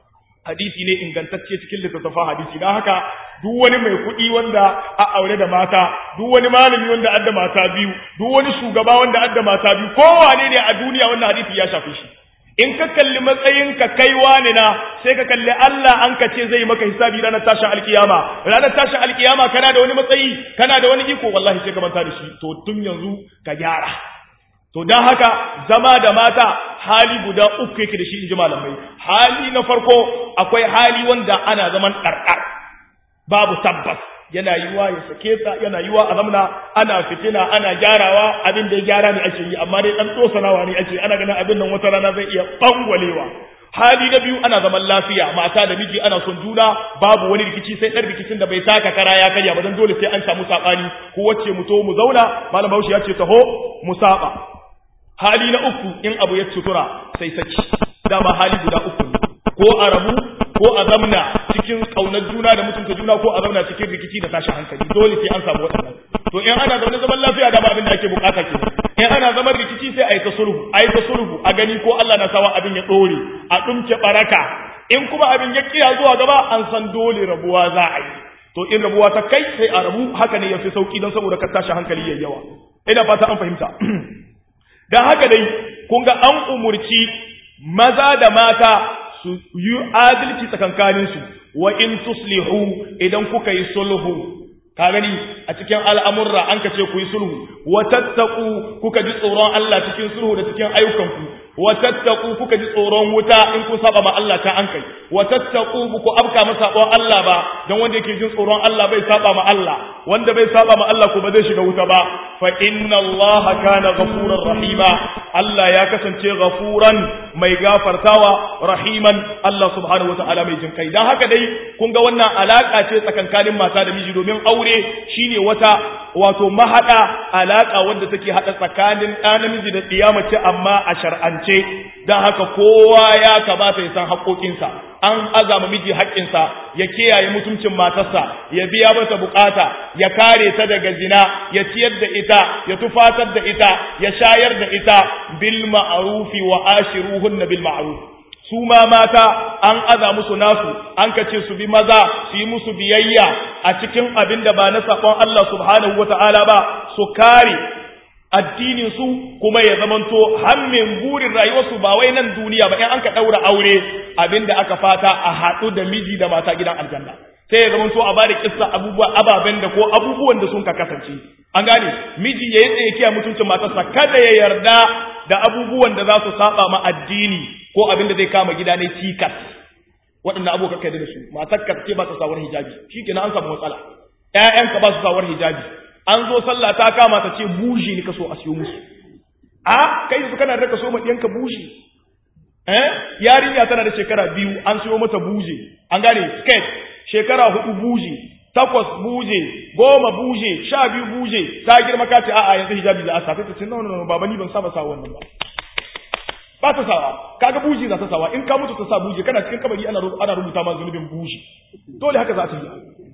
hadisi ne ingantacce cikin littattafan hadisi don haka duk wani mai kuɗi wanda a aure da mata duk wani malami wanda adda mata biyu duk wani shugaba wanda adda mata biyu kowane ne a duniya wannan hadisi ya shafi shi in ka kalli matsayin ka kai wani na sai ka kalli Allah an ka ce zai maka hisabi ranar tashin alkiyama ranar tashin alkiyama kana da wani matsayi kana da wani iko wallahi sai ka manta da shi to tun yanzu ka gyara to don haka zama da mata hali guda uku yake da shi in ji malamai hali na farko akwai hali wanda ana zaman ɗarɗar babu tabbas yana yiwa ya sake ta yana yiwa a zamna ana fitina ana gyarawa abin da ya gyara ne ake yi amma dai dan tsosanawa ne ake ana ganin abin nan wata rana zai iya bangwalewa hali na biyu ana zaman lafiya mata da miji ana son juna babu wani rikici sai dan rikicin da bai taka kara ya karya ba dan dole sai an samu sabani ko wacce mu to mu zauna malam Bahaushe ya ce taho mu saba hali na uku in abu ya sutura sai saki dama hali guda uku ne ko a rabu ko a zamna cikin kaunar juna da mutunta juna ko a zamna cikin rikici da tashin hankali dole sai an samu waɗannan to in ana zaune zaman lafiya da abin da ake bukata ke in ana zaman rikici sai a yi ta sulhu a yi ta sulhu a gani ko Allah na sawa abin ya ɗore a ɗumke baraka in kuma abin ya kiya zuwa gaba an san dole rabuwa za a yi to in rabuwa ta kai sai a rabu haka ne ya fi sauki don saboda ka tashi hankali yayi yawa ina fata an fahimta dan haka dai kun ga an umurci maza da mata su yi adalci tsakankaninsu wa in tuslihu idan kuka yi sulhu ka gani a cikin al'amurra an ka ce ku yi sulhu wa tattaku kuka ji tsoron Allah cikin sulhu da cikin ayyukanku wa tattaku kuka ji tsoron wuta in kun saba ma Allah ta an kai wa tattaku ku abka masa sabon Allah ba dan wanda yake jin tsoron Allah bai saba ma Allah wanda bai saba ma Allah ko ba zai shiga wuta ba fa inna Allah kana ghafurar rahima Allah ya kasance ghafuran mai gafartawa rahiman Allah subhanahu wataala mai jin kai dan haka dai kun ga wannan alaka ce tsakankanin mata da miji domin aure shine wata wato mahada alaka wanda take hada tsakanin ɗa namiji da tsiyamace amma a shar'ance dan haka kowa ya kamata ya san haƙoƙinsa an azama miji haƙƙinsa ya kiyaye mutuncin matarsa ya biya mata bukata ya kare ta daga zina ya ciyar da ita ya tufatar da ita ya shayar da ita bil ma'rufi wa ashiruhunna bil ma'ruf su ma mata an aza musu nasu an kace su bi maza su yi musu biyayya a cikin abin da ba na sakon Allah subhanahu wata'ala ba su kare addinin su kuma ya zamanto hammin burin rayuwarsu ba wai nan duniya ba in an ka daura aure abin da aka fata a haɗu da miji da mata gidan aljanna sai ya zamanto a bada kissa abubuwa ababen da ko abubuwan da sun ka kasance an gane miji ya yi tsaye kiya mutuncin matarsa kada ya yarda da abubuwan da za su saba ma addini ko abin da zai kama gida ne cikas waɗanda abokan kai da su matar ka ce ba ta sawar hijabi shikenan an samu matsala ƴaƴanka ba su sawar hijabi an zo sallah ta kama ta ce buji ne ka so a siyo musu a kai su kana da ka so ma ɗiyanka buji eh yarinya tana da shekara biyu an siyo mata buje an gane skirt shekara hudu buje takwas buje goma buje sha biyu buje ta girma ka ce a'a yanzu hijabi za a sa ta ce no no no baba ni ban saba sa wannan ba ba ta sawa kaga buji za ta sawa in ka mutu ta sa buje kana cikin kabari ana ana rubuta ma zunubin buji dole haka za ta yi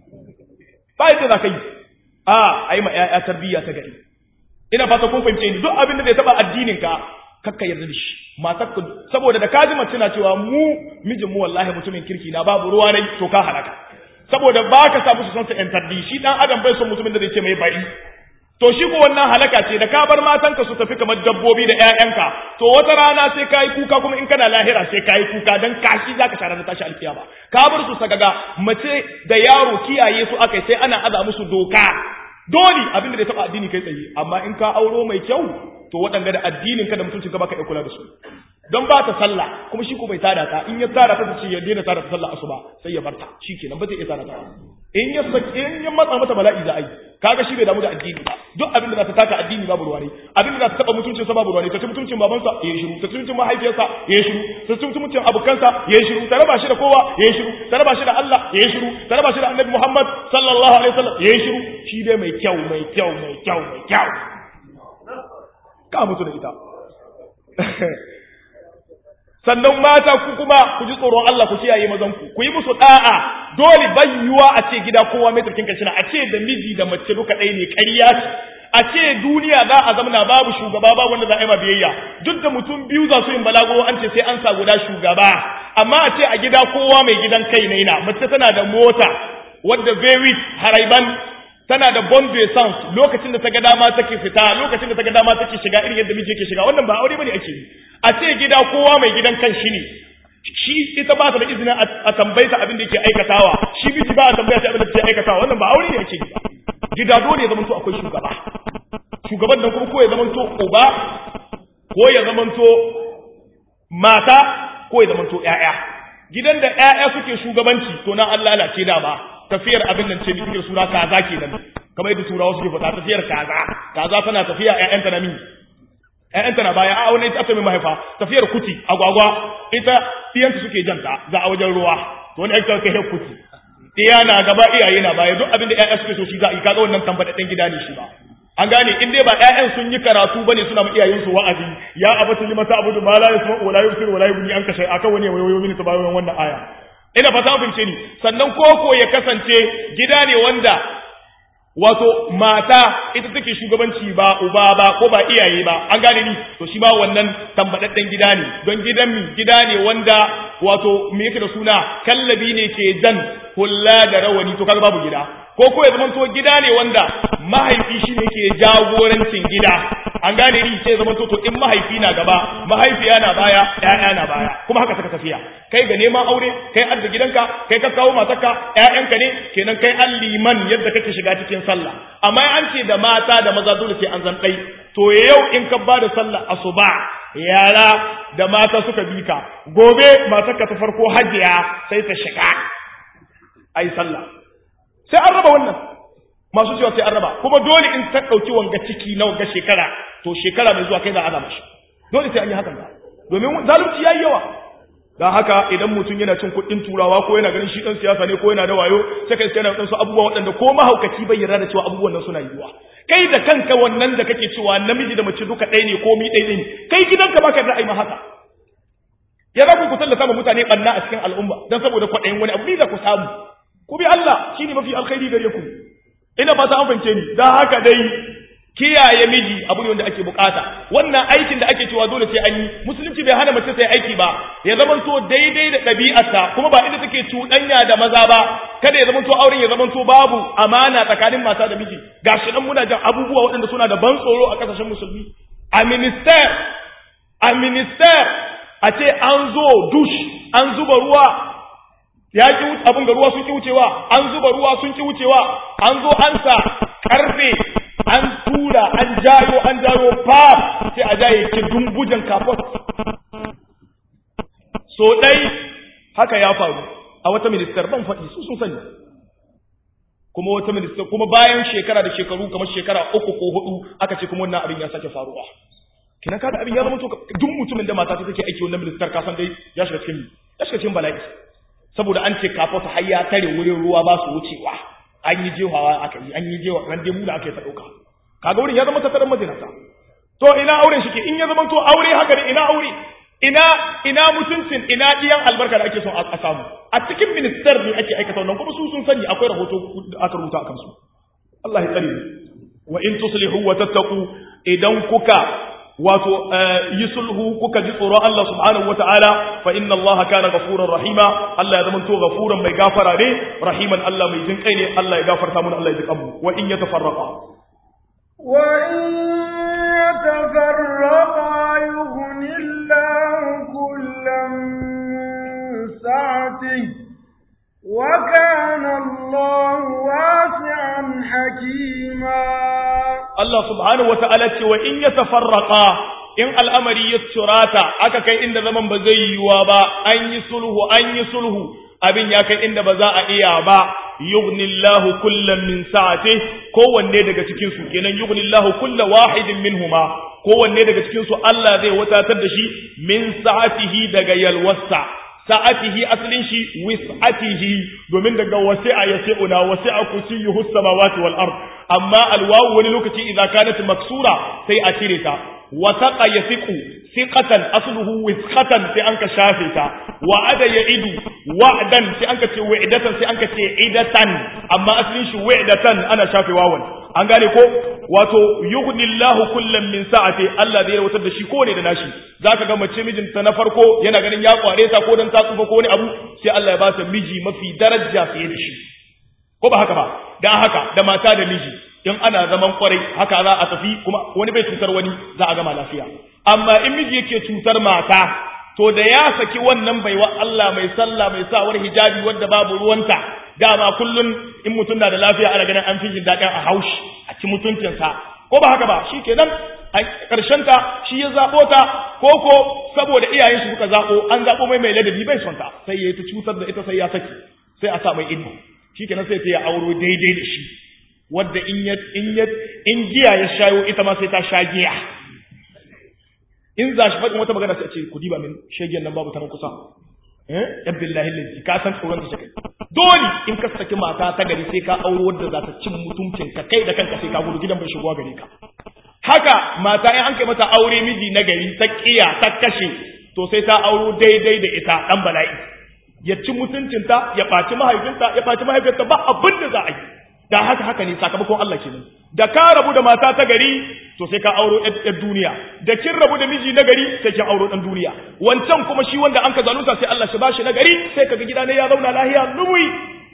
ba yadda za ka yi a ai ma ƴaƴa tarbiyya ta gari ina fata kun fahimce ni duk abin da zai taba addinin ka kakka yarda da shi matar ku saboda da kaji mace na cewa mu mijin mu wallahi mutumin kirki na babu ruwa ne to ka halaka saboda ba ka sa musu son su yan tarbi shi dan adam bai son mutumin da zai ce mai bari to shi ko wannan halaka ce da ka bar matanka su tafi kamar dabbobi da ƴaƴanka to wata rana sai kai kuka kuma in kana lahira sai kai kuka dan kashi zaka shara na tashi alkiyama ka bar su sagaga mace da yaro kiyaye su akai sai ana aza musu doka dole abin da ya taba addini kai tsaye amma in ka auro mai kyau to waɗanda da addinin ka da mutuncin ka baka iya kula da su don ba ta sallah kuma shi ko bai tada ta in ya tada ta ce ya daina tada ta sallah asuba sai ya barta shikenan ba zai iya tada ta in ya in ya matsa mata bala'i za a yi kaga shi bai damu da addini ba duk abin da za ta taka addini babu ruwa ne abin da za ta taba mutuncin sa babu ruwa ne ta ci mutuncin babansa ya yi shiru ta ci mutuncin mahaifiyarsa ya yi shiru ta ci mutuncin abokansa ya yi shiru ta raba shi da kowa ya yi shiru ta raba shi da Allah ya yi shiru ta raba shi da Annabi Muhammad sallallahu alaihi wasallam ya yi shiru shi dai mai kyau mai kyau mai kyau mai kyau ka mutu da ita sannan mata ku kuma ku ji tsoron Allah ku kiyaye mazan ku ku yi musu da'a dole bayyuwa a ce gida kowa mai turkin kashina a ce da miji da mace duka ɗaya ne ƙarya ce a ce duniya za a zamana babu shugaba ba wanda za a yi ma biyayya duk da mutum biyu za su yin balago an ce sai an sa guda shugaba amma a ce a gida kowa mai gidan kai ne na mace tana da mota wadda very haraiban tana da bon essence lokacin da ta ga dama take fita lokacin da ta ga dama take shiga irin yadda miji yake shiga wannan ba aure bane ake yi a ce gida kowa mai gidan kan shi ne shi ita ba ta da izinin a tambaye ta abin da yake aikatawa shi miji ba a tambaya ta abin da yake aikatawa wannan ba aure ne ake yi gida dole ya zamanto akwai shugaba shugaban nan kuma ko ya zamanto uba ko ya zamanto mata ko ya zamanto ƴaƴa gidan da ƴaƴa suke shugabanci to na Allah lalace da ba tafiyar abin nan ce bi cikin sura kaza kenan kamar yadda turawa suke faɗa tafiyar kaza kaza tana tafiya ƴaƴanta na mini ƴaƴanta na baya a wani ita mai mahaifa tafiyar kuti agwagwa ita tiyanta suke janta za a wajen ruwa to wani ake kai kuti iya na gaba iyaye na baya duk abin da ƴaƴa suke so shi za a yi kaga wannan tambadaden gida ne shi ba an gane in dai ba ƴaƴan sun yi karatu bane suna ma iyayen su wa'azi ya abatu limata abudu ma la yasma wa la yubsir wa la yughni anka shay akan wani wayoyo mini tabayon wannan aya ina fata an fahimce ni sannan koko ya kasance gida ne wanda wato mata ita take shugabanci ba uba ba ko ba iyaye ba an gane ni to shi ba wannan tambadadden gida ne don gidan mi gida ne wanda wato me yake da suna kallabi ne ke jan hulla da rawani to kaga babu gida ko ko ya zama to gida ne wanda mahaifi shi ne ke jagorancin gida an gane ni sai zama to to in mahaifi na gaba mahaifiya na baya ƴaƴa na baya kuma haka saka tafiya kai ga neman aure kai adda gidanka kai ka kawo matarka ƴaƴanka ne kenan kai an liman yadda kake shiga cikin sallah amma an ce da mata da maza dole sai an zan ɗai to yau in ka ba da sallah asuba yara da mata suka bi ka gobe matarka ta farko hajiya sai ta shiga ai sallah sai an raba wannan masu cewa sai an raba kuma dole in ta ɗauki wanga ciki na wanga shekara to shekara mai zuwa kai za a azama shi dole sai an yi hakan ba domin zalunci yayi yawa dan haka idan mutum yana cin kuɗin turawa ko yana ganin shi ɗan siyasa ne ko yana da wayo sai kai sai yana ɗansu abubuwa waɗanda ko mahaukaci bai yarda da cewa abubuwan nan suna yiwuwa kai da kanka wannan da kake cewa namiji da mace duka ɗaya ne ko mi ɗaya ne kai gidanka baka da ai ma haka ya za ku tallata ma mutane ɓanna a cikin al'umma dan saboda kwaɗayin wani abu ni za ku samu ku bi Allah shine mafi alkhairi gare ku ina fata an fahimce ni dan haka dai kiyaye miji abu ne wanda ake bukata wannan aikin da ake cewa dole sai an yi musulunci bai hana mace sai aiki ba ya zamanto daidai da ɗabi'arta kuma ba inda take cuɗanya da maza ba kada ya zamanto auren ya zamanto babu amana tsakanin mata da miji gashi nan muna jan abubuwa waɗanda suna da ban tsoro a ƙasashen musulmi a minister a minister a ce an zo dush an zuba ruwa ya ki abin ga ruwa sun ki wucewa an zuba ruwa sun ki wucewa an zo an sa karfe an tura an jayo an jayo fa sai a jaye ki dumbujan kafot so dai haka ya faru a wata ministar ban faɗi su sun sani kuma wata ministar kuma bayan shekara da shekaru kamar shekara uku ko hudu aka ce kuma wannan abin ya sake faruwa kina kada abin ya zama to duk mutumin da mata ta take aiki wannan ministar ka san dai ya shiga cikin ya shiga cikin bala'i saboda an ce kafa ta hayya tare wurin ruwa ba su wucewa an yi jehawa aka yi an yi jewa ran dai mula aka yi ta dauka kaga wurin ya zama tattaran majinata to ina auren shi ke in ya zama to aure haka ne ina aure ina ina mutuncin ina diyan albarka da ake son a samu a cikin minister ne ake aikata wannan kuma su sun sani akwai rahoto da aka rubuta akan su Allah ya tsare wa in tuslihu wa tattaqu idan kuka wato yi sulhu kuka ji tsoron Allah subhanahu wataala fa inna Allah kana ghafurar rahima Allah ya zama to ghafuran mai gafara ne rahiman Allah mai jin kai ne Allah ya gafarta mana Allah ya ji kanmu wa in yatafarraqa وإن يتفرقا يغن الله كلا من سعته وكان الله واسعا حكيما Allah subhanahu wata'ala ce wa in ya tafarraqa in al'amari ya turata aka kai inda zaman ba zai yiwuwa ba an yi sulhu an yi sulhu abin ya kai inda ba za a iya ba yughnillahu kullam min sa'ati kowanne daga cikin su kenan yughnillahu kulla wahidin minhuma kowanne daga cikin su Allah zai watatar da shi min sa'atihi daga yalwasa sa'atihi asalin shi wis'atihi domin daga wasi'a yasi'una wasi'a kursiyuhu samawati wal ard amma alwawu wani lokaci idza kanat maksura sai a cire ta wasaqa yasiqu siqatan asluhu wisqatan sai anka shafe ta wa'ada ya'idu wa'dan sai anka ce wa'idatan sai anka ce idatan amma asalin shi wa'idatan ana shafe wawan an gane ko wato yughnillahu kullam min sa'ati Allah zai rawatar da shi ko ne da nashi zaka ga mace mijinta na farko yana ganin ya kware ta ko dan ta tsufa ko wani abu sai Allah ya ba ta miji mafi daraja fiye da shi ko ba haka ba dan haka da mata da miji in ana zaman kwarai haka za a tafi kuma wani bai cutar wani za a gama lafiya amma in miji yake cutar mata to da ya saki wannan baiwa Allah mai sallah mai sawar hijabi wanda babu ruwanta dama kullun in mutum na da lafiya ana ganin an fi jin daɗin a haushi a ci mutuncinsa ko ba haka ba shi kenan a ta shi ya zaɓo ta ko ko saboda iyayen shi suka zaɓo an zaɓo mai mai ladabi bai son ta sai ya yi ta cutar da ita sai ya saki sai a sa mai ido shi kenan sai ta ya auro daidai da shi wadda in ya in ya in giya ya shayo ita ma sai ta sha giya in za shi faɗin wata magana sai a ce ku diba min shegen nan babu ta nan kusa eh abdullahi lillahi ka san tsoron ta kai dole in ka saki mata ta gari sai ka auro wadda za ta cin mutuncin ka kai da kanka sai ka gudu gidan bai shigowa gare ka haka mata in an kai mata aure miji na gari ta kiya ta kashe to sai ta auro daidai da ita dan bala'i ya ci mutuncinta ya ɓaci mahaifinta ya ɓaci mahaifinta ba abin da za a yi da haka haka ne sakamakon Allah kenan da ka rabu da mata ta gari to sai ka auro ɗan duniya da kin rabu da miji na gari sai kin auro ɗan duniya wancan kuma shi wanda an ka zalunta sai Allah shi bashi na gari sai kaga gida ne ya zauna lahiya lumui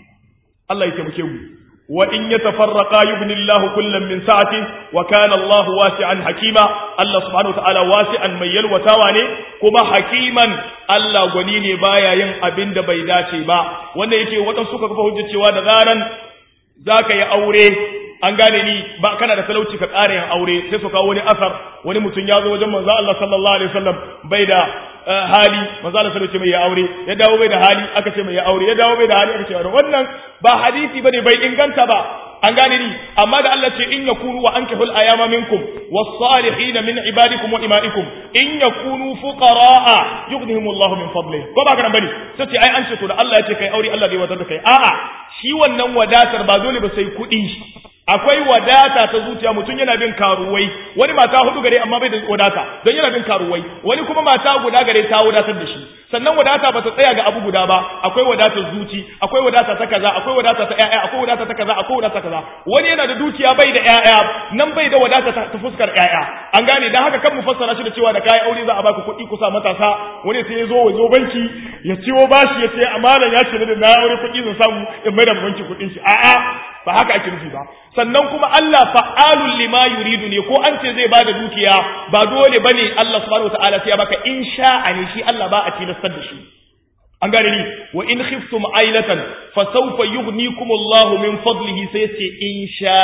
Allah ya taimake mu wa in yatafarraqa yubni Allahu kullam min sa'ati wa kana Allah wasi'an hakima Allah subhanahu wa ta'ala wasi'an mai yalwatawa ne kuma hakiman Allah gwani ne baya yin abin da bai dace ba wanda yake waɗansu suka kafa hujjar cewa da zaran za ka yi aure an gane ni ba kana da talauci ka ƙara yin aure sai su kawo wani asar wani mutum ya zo wajen manzo Allah sallallahu alaihi wasallam bai da hali manzo Allah sallallahu alaihi ya aure ya dawo bai da hali aka ce mai ya aure ya dawo bai da hali aka ce wannan ba hadisi bane bai inganta ba an gane ni amma da Allah ce in yakunu wa ankihul ayama minkum was-salihin min ibadikum wa imaikum in yakunu fuqaraa yughnihimullahu min fadlihi ko ba kana bane sai ce ai an ce to da Allah ya ce kai aure Allah zai wadar da kai a'a shi wannan wadatar ba dole ba sai kuɗi akwai wadata ta zuciya mutum yana bin karuwai wani mata hudu gare amma bai da wadata don yana bin karuwai wani kuma mata guda gare ta wadatar da shi sannan wadata ba ta tsaya ga abu guda ba akwai wadatar zuci akwai wadata ta kaza akwai wadata ta ƴaƴa akwai wadata ta kaza akwai wadata ta kaza wani yana da dukiya bai da ƴaƴa nan bai da wadata ta fuskar ƴaƴa an gane dan haka kan mu fassara shi da cewa da kai aure za a baka kuɗi kusa matasa wani sai ya zo ya zo banki ya ciwo bashi ya ce amalan ya ce da na aure kuɗi zan samu in mai da banki kuɗin shi a'a ba haka ake nufi ba sannan kuma Allah fa'alul lima yuridu ne ko an ce zai bada dukiya ba dole bane Allah subhanahu wataala sai ya baka in sha'a ne shi Allah ba a tilastar da shi an gane ni wa in khiftum ailatan fa sawfa yughnikum Allah min fadlihi sai ce in sha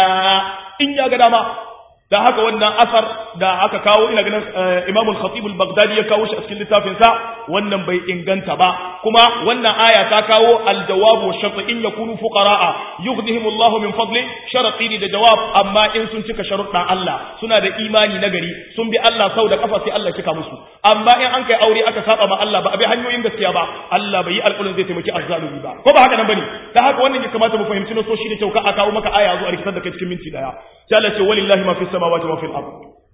in ya ga dama da haka wannan asar da aka kawo ina ganin Imam al-Khatib al-Baghdadi ya kawo shi a cikin littafin sa wannan bai inganta ba kuma wannan aya ta kawo al-jawab wa shart in yakunu fuqaraa yughnihim Allah min fadli sharati da jawab amma in sun cika sharuɗan Allah suna da imani na gari sun bi Allah sau da kafa sai Allah cika musu amma in an kai aure aka saba ma Allah ba a bi hanyoyin gaskiya ba Allah bai yi alƙulun zai taimaki azzalumi ba ko ba haka nan bane da haka wannan ya kamata mu fahimci na so shi da kyau ka a kawo maka aya zo a rikitar da kai cikin minti daya sai Allah ce walillahi ma fi السماوات وفي الأرض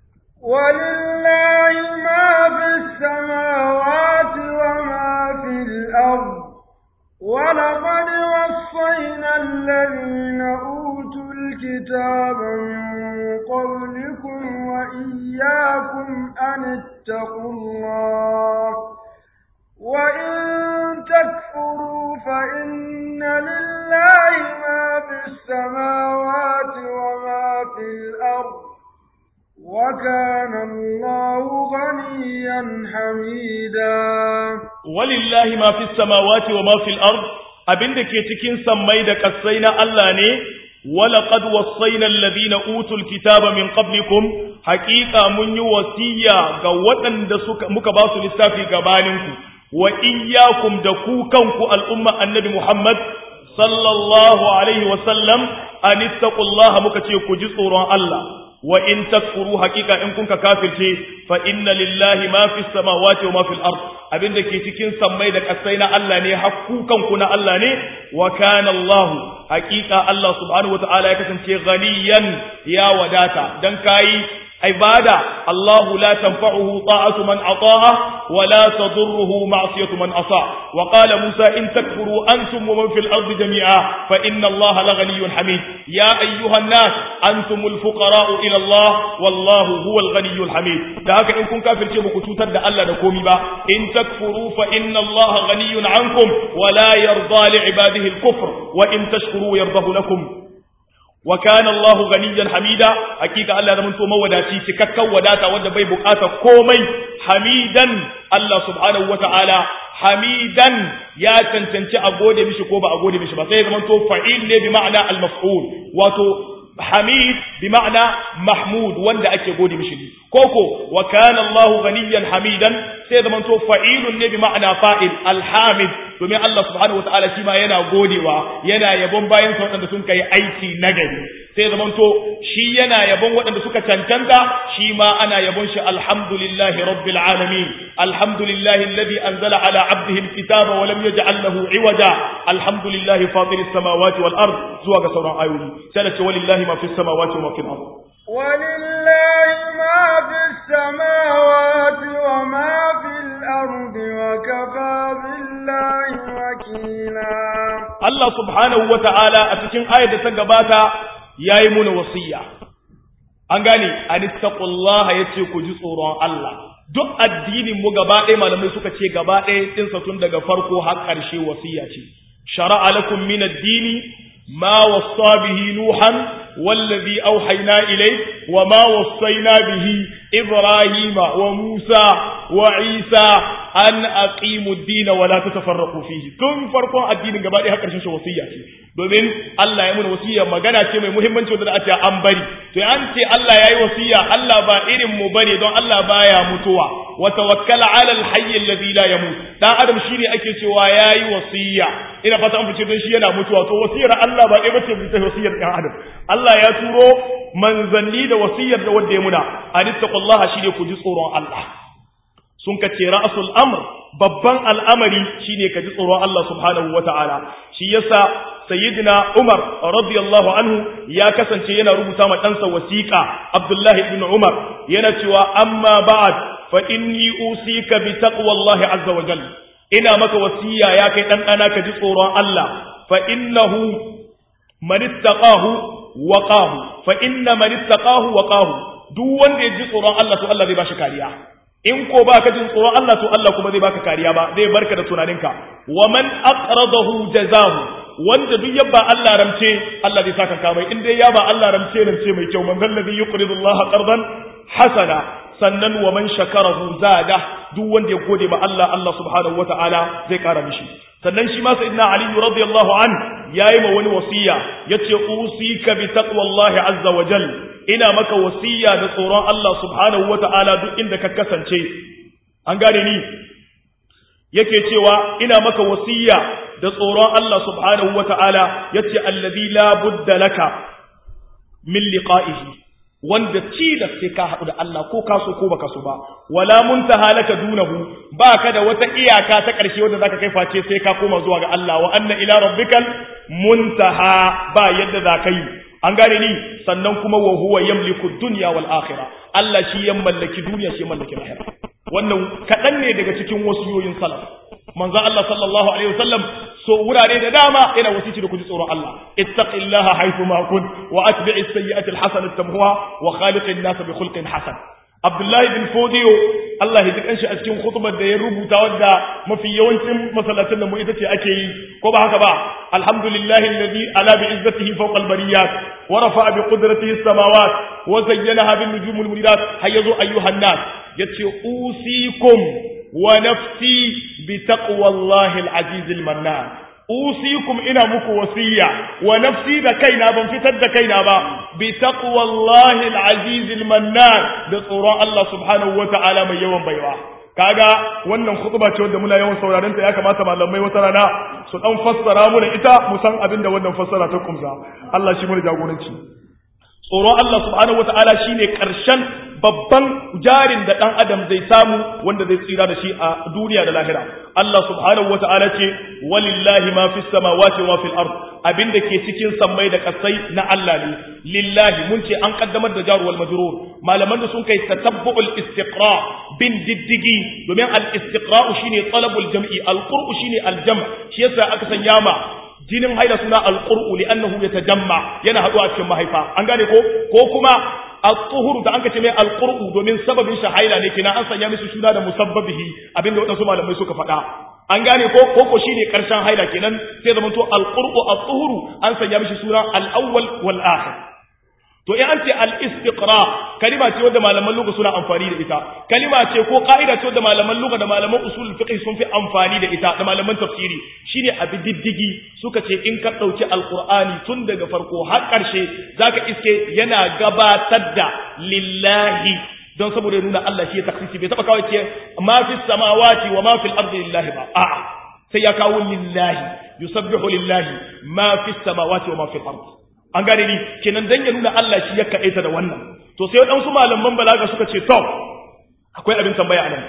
ولله ما في السماوات وما في الأرض ولقد وصينا الذين أوتوا الكتاب من قبلكم وإياكم أن اتقوا الله وإن تكفروا فإن لله ما في السماوات وما في الأرض وكان الله غنيا حميدا ولله ما في السماوات وما في الأرض abin da ke cikin sammai da ƙasai na Allah ne ولقد وصينا الذين اوتوا الكتاب من قبلكم حقيقه mun yi wasiya ga waɗanda suka muka ba su lissafi gabaninku wa iyyakum da ku kanku al'umma annabi Muhammad sallallahu alaihi wa sallam an ittaqullaha muka ce ku ji tsoron Allah wa in takfuru haqiqa in kunka kafirce fa inna lillahi ma fis samawati wa ma fil ard abinda ke cikin sammai da kasai na Allah ne hakkukan ku na Allah ne wa kana Allah haqiqa Allah subhanahu wa ta'ala ya kasance ghaniyan ya wadata dan kai ibada Allah la tanfa'uhu ta'atu man ata'a wa la tadurruhu ma'siyatu man asa wa qala Musa in takfuru antum wa man fil ardi jami'a fa inna Allah la ghaniyyun hamid ya ayyuhan nas antumul fuqara'u ila Allah wallahu huwal ghaniyyul hamid da haka in kun kafirce ba ku cutar da Allah da komi ba in takfuru fa inna Allah ghaniyyun ankum wa la yarda li ibadihi al-kufr wa in tashkuru yardahu lakum wa kana Allah ganiyan hamida hakika Allah zaman to mawadaci cikakken wadata wanda bai bukata komai hamidan Allah subhanahu wataala hamidan ya cancanci a gode mishi ko ba a gode mishi ba sai zaman to fa'il ne bi ma'ana al-maf'ul wato hamid bi ma'ana mahmud wanda ake gode mishi koko wa kana Allah ganiyan hamidan sai zaman to fa'ilun ne bi ma'ana fa'il al-hamid domin Allah subhanahu wataala shi ma yana godewa yana yabon bayan sa waɗanda sun kai aiki nagari sai zaman to shi yana yabon waɗanda suka cancanta shi ma ana yabon shi alhamdulillahi rabbil alamin alhamdulillahi alladhi anzala ala abdihi alkitaba wa lam yaj'al lahu iwaja alhamdulillahi fatiris samawati wal ard zuwa ga sauran ayoyi sai da ce walillahi ma fis samawati wa ma fil ard ولله ما في السماوات وما في الأرض وكفى بالله وكيلا Allah subhanahu wa ta'ala a cikin ayar da ta gabata ya yi muna wasiya. An gane, an istaƙullaha ya ce ku ji tsoron Allah. Duk addinin mu gaba ɗaya malamai suka ce gaba ɗaya ɗinsa tun daga farko har ƙarshe wasiya ce. Shara'a lakum min addini ma wasa bihi Nuhan wallazi auhayna ilai wa ma wasaina bihi Ibrahima wa Musa wa Isa an aqimu ad-din wa la tatafarraqu fihi tun farkon addinin gaba ɗaya har ƙarshen shi wasiyya ce domin Allah ya mun wasiyya magana ce mai muhimmanci wanda a ce an bari to an ce Allah yayi wasiyya Allah ba irin mu bane don Allah baya mutuwa wa tawakkal 'ala al-hayy alladhi la yamut dan adam shine ake cewa yayi wasiyya ina fata an fice don shi yana mutuwa to wasiyar Allah ba ɗaya bace ta wasiyar ɗan adam Allah ya turo manzanni da wasiyar da wanda ya muna anittaqullaha shine ku ji tsoron Allah sun ka ce ra'asul amr babban al'amari shine ka ji tsoron Allah subhanahu wata'ala shi yasa sayyidina Umar radiyallahu anhu ya kasance yana rubuta ma ɗansa wasiƙa Abdullahi ibn Umar yana cewa amma ba'ad fa inni usika bi taqwallahi azza wa jalla ina maka wasiya ya kai dan dana ka ji tsoron Allah fa innahu man ittaqahu waqahu fa inna man ittaqahu waqahu duk wanda ya ji tsoron Allah to Allah zai bashi kariya in ko ba ka jin tsoron Allah to Allah kuma zai baka kariya ba zai barka da tunaninka wa man aqradahu jazahu wanda duk yabba Allah ramce Allah zai saka ka mai in dai ya ba Allah ramce ramce mai kyau man zallazi yuqridu Allah qardan hasana sannan wa man shakarahu zada duk wanda ya gode ma Allah Allah subhanahu wataala zai kara mishi sannan shi ma sayyidina Ali radiyallahu an yayi ma wani wasiya yace usika bi taqwallahi azza wa jal ina maka wasiya da tsoron Allah subhanahu wataala duk inda ka kasance an gane ni yake cewa ina maka wasiya da tsoron Allah subhanahu wataala yace allazi la budda laka min liqa'ihi wanda tilas sai ka haɗu da Allah ko ka so ko baka so ba wala muntaha laka dunahu baka da wata iyaka ta ƙarshe wanda zaka kai face sai ka koma zuwa ga Allah wa anna ila rabbikal muntaha ba yadda zaka yi an gane ni sannan kuma wa huwa yamliku dunya wal akhirah Allah shi ya mallaki duniya shi ya mallaki lahira wannan kaɗan ne daga cikin wasiyoyin salaf manzo Allah sallallahu alaihi wasallam so wurare da dama yana wasici da kuji tsoron Allah ittaqillaha haythu ma kun wa atbi'is sayyi'ati alhasanata tamhuha wa khaliqin nas bi khulqin hasan Abdullahi bin Fodiyo Allah ya ji shi a cikin khutbar da ya rubuta wadda mafi yawancin masallatan da mu ita ce ake yi ko ba haka ba alhamdulillahi alladhi ala bi izzatihi fawqa albariyat wa rafa'a bi qudratihi as-samawat wa zayyanaha bin nujumul munirat har yazo ayyuhan nas yace usikum wa nafsi bi taqwallahi al-aziz al-mannan usikum ina muku wasiya wa nafsi da kaina ban fitar da kaina ba bi taqwallahi al-aziz al-mannan da tsoron Allah subhanahu wa ta'ala mai yawan baiwa kaga wannan khutba ce wanda muna yawan sauraron ta ya kamata malamai wata rana su dan fassara mu da ita mu san abin da wannan fassara ta kumsa Allah shi mu jagoranci tsoron Allah subhanahu wataala shine karshen babban jarin da dan adam zai samu wanda zai tsira da shi a duniya da lahira Allah subhanahu wataala ce walillahi ma fis samawati wa fil ard abinda ke cikin sammai da kasai na Allah ne lillahi mun ce an kaddamar da jaru wal majrur malaman da sun kai tatabbu'ul istiqra bin diddigi domin al istiqra shine talabul jam'i al qur'u shine al jam' shi yasa aka sanya ma jinin haila suna al qur'u li'annahu yatajamma yana haduwa cikin mahaifa an gane ko ko kuma al-tuhuru da anka ce mai al-qur'u domin sababin shi haila ne kina an sanya mishi suna da musabbabihi abinda wadansu malamai suka faɗa an gane ko koko shine karshen haila kenan sai zaman to al-qur'u al-tuhuru an sanya mishi suna al-awwal wal akhir to in an ce al-istiqra kalima ce wadda malaman lugha suna amfani da ita kalima ce ko ka'ida ce wadda malaman lugha da malaman usul fiqh sun fi amfani da ita da malaman tafsiri shine abi diddigi suka ce in ka dauki alqur'ani tun daga farko har karshe zaka iske yana gabatar da lillahi don saboda nuna Allah shi ya taksisi bai taba kawai ce ma fi samawati wa ma fil ardi lillahi ba a'a sai ya kawo lillahi yusabbihu lillahi ma fi samawati wa ma fil ardi an gane ni kenan dan ya nuna Allah shi ya kaɗaita da wannan to sai waɗansu malaman balaga suka ce to akwai abin tambaya a nan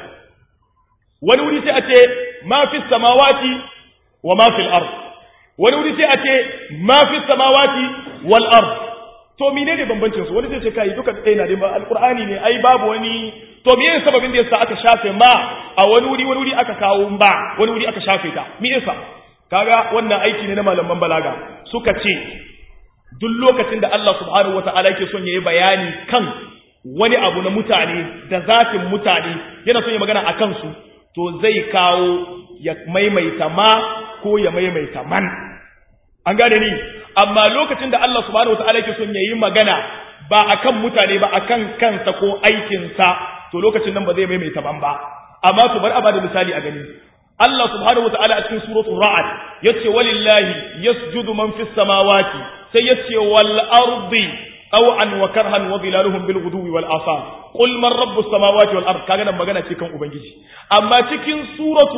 wani wuri sai a ce ma fi samawati wa ma fil ard wani wuri sai a ce ma fi samawati wal ard to menene bambancin su wani zai ce kai duka ɗaya na da ba alqur'ani ne ai babu wani to me yasa sababin da yasa aka shafe ma a wani wuri wani wuri aka kawo ba wani wuri aka shafe ta me yasa kaga wannan aiki ne na malaman balaga suka ce duk lokacin da Allah subhanahu wata'ala yake son yayi bayani kan wani abu na mutane da zafin mutane yana son ya magana a kansu to zai kawo ya maimaita ma ko ya maimaita man an gane ni amma lokacin da Allah subhanahu wata'ala yake son yayi magana ba akan mutane ba akan kansa ko aikinsa to lokacin nan ba zai maimaita man ba amma to bar a bada misali a gani Allah subhanahu wata'ala a cikin suratul ra'd yace walillahi yasjudu man fis samawati sai yace wal ardi taw'an wa karhan wa bilaluhum bil ghuduwi wal asar qul man rabbus samawati wal ard kaga nan magana ce kan ubangiji amma cikin suratu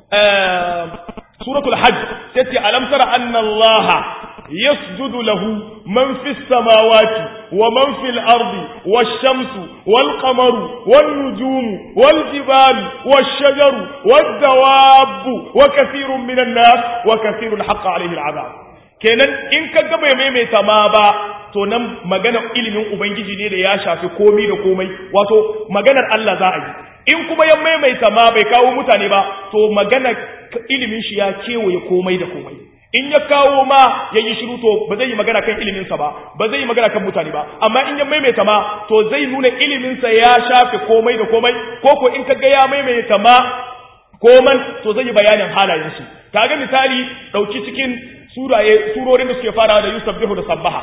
suratul hajj yace alam tara anna allaha يسجد له من في السماوات ومن في الأرض والشمس والقمر والنجوم والجبال والشجر والدواب وكثير من الناس وكثير حق عليه العذاب kenan in ka ga bai maimaita ma ba to nan maganar ilimin ubangiji ne da ya shafi komai da komai wato maganar Allah za a yi in kuma ya maimaita ma bai kawo mutane ba to maganar ilimin shi ya kewaye komai da komai in ya kawo ma ya yi shiru to ba zai yi magana kan iliminsa ba ba zai yi magana kan mutane ba amma in ya maimaita ma to zai nuna iliminsa ya shafe komai da komai ko ko in ka ga ya maimaita ma koman to zai yi bayanin halayensu kaga misali dauki cikin suraye surorin da suke farawa da yusabbihu da sabbaha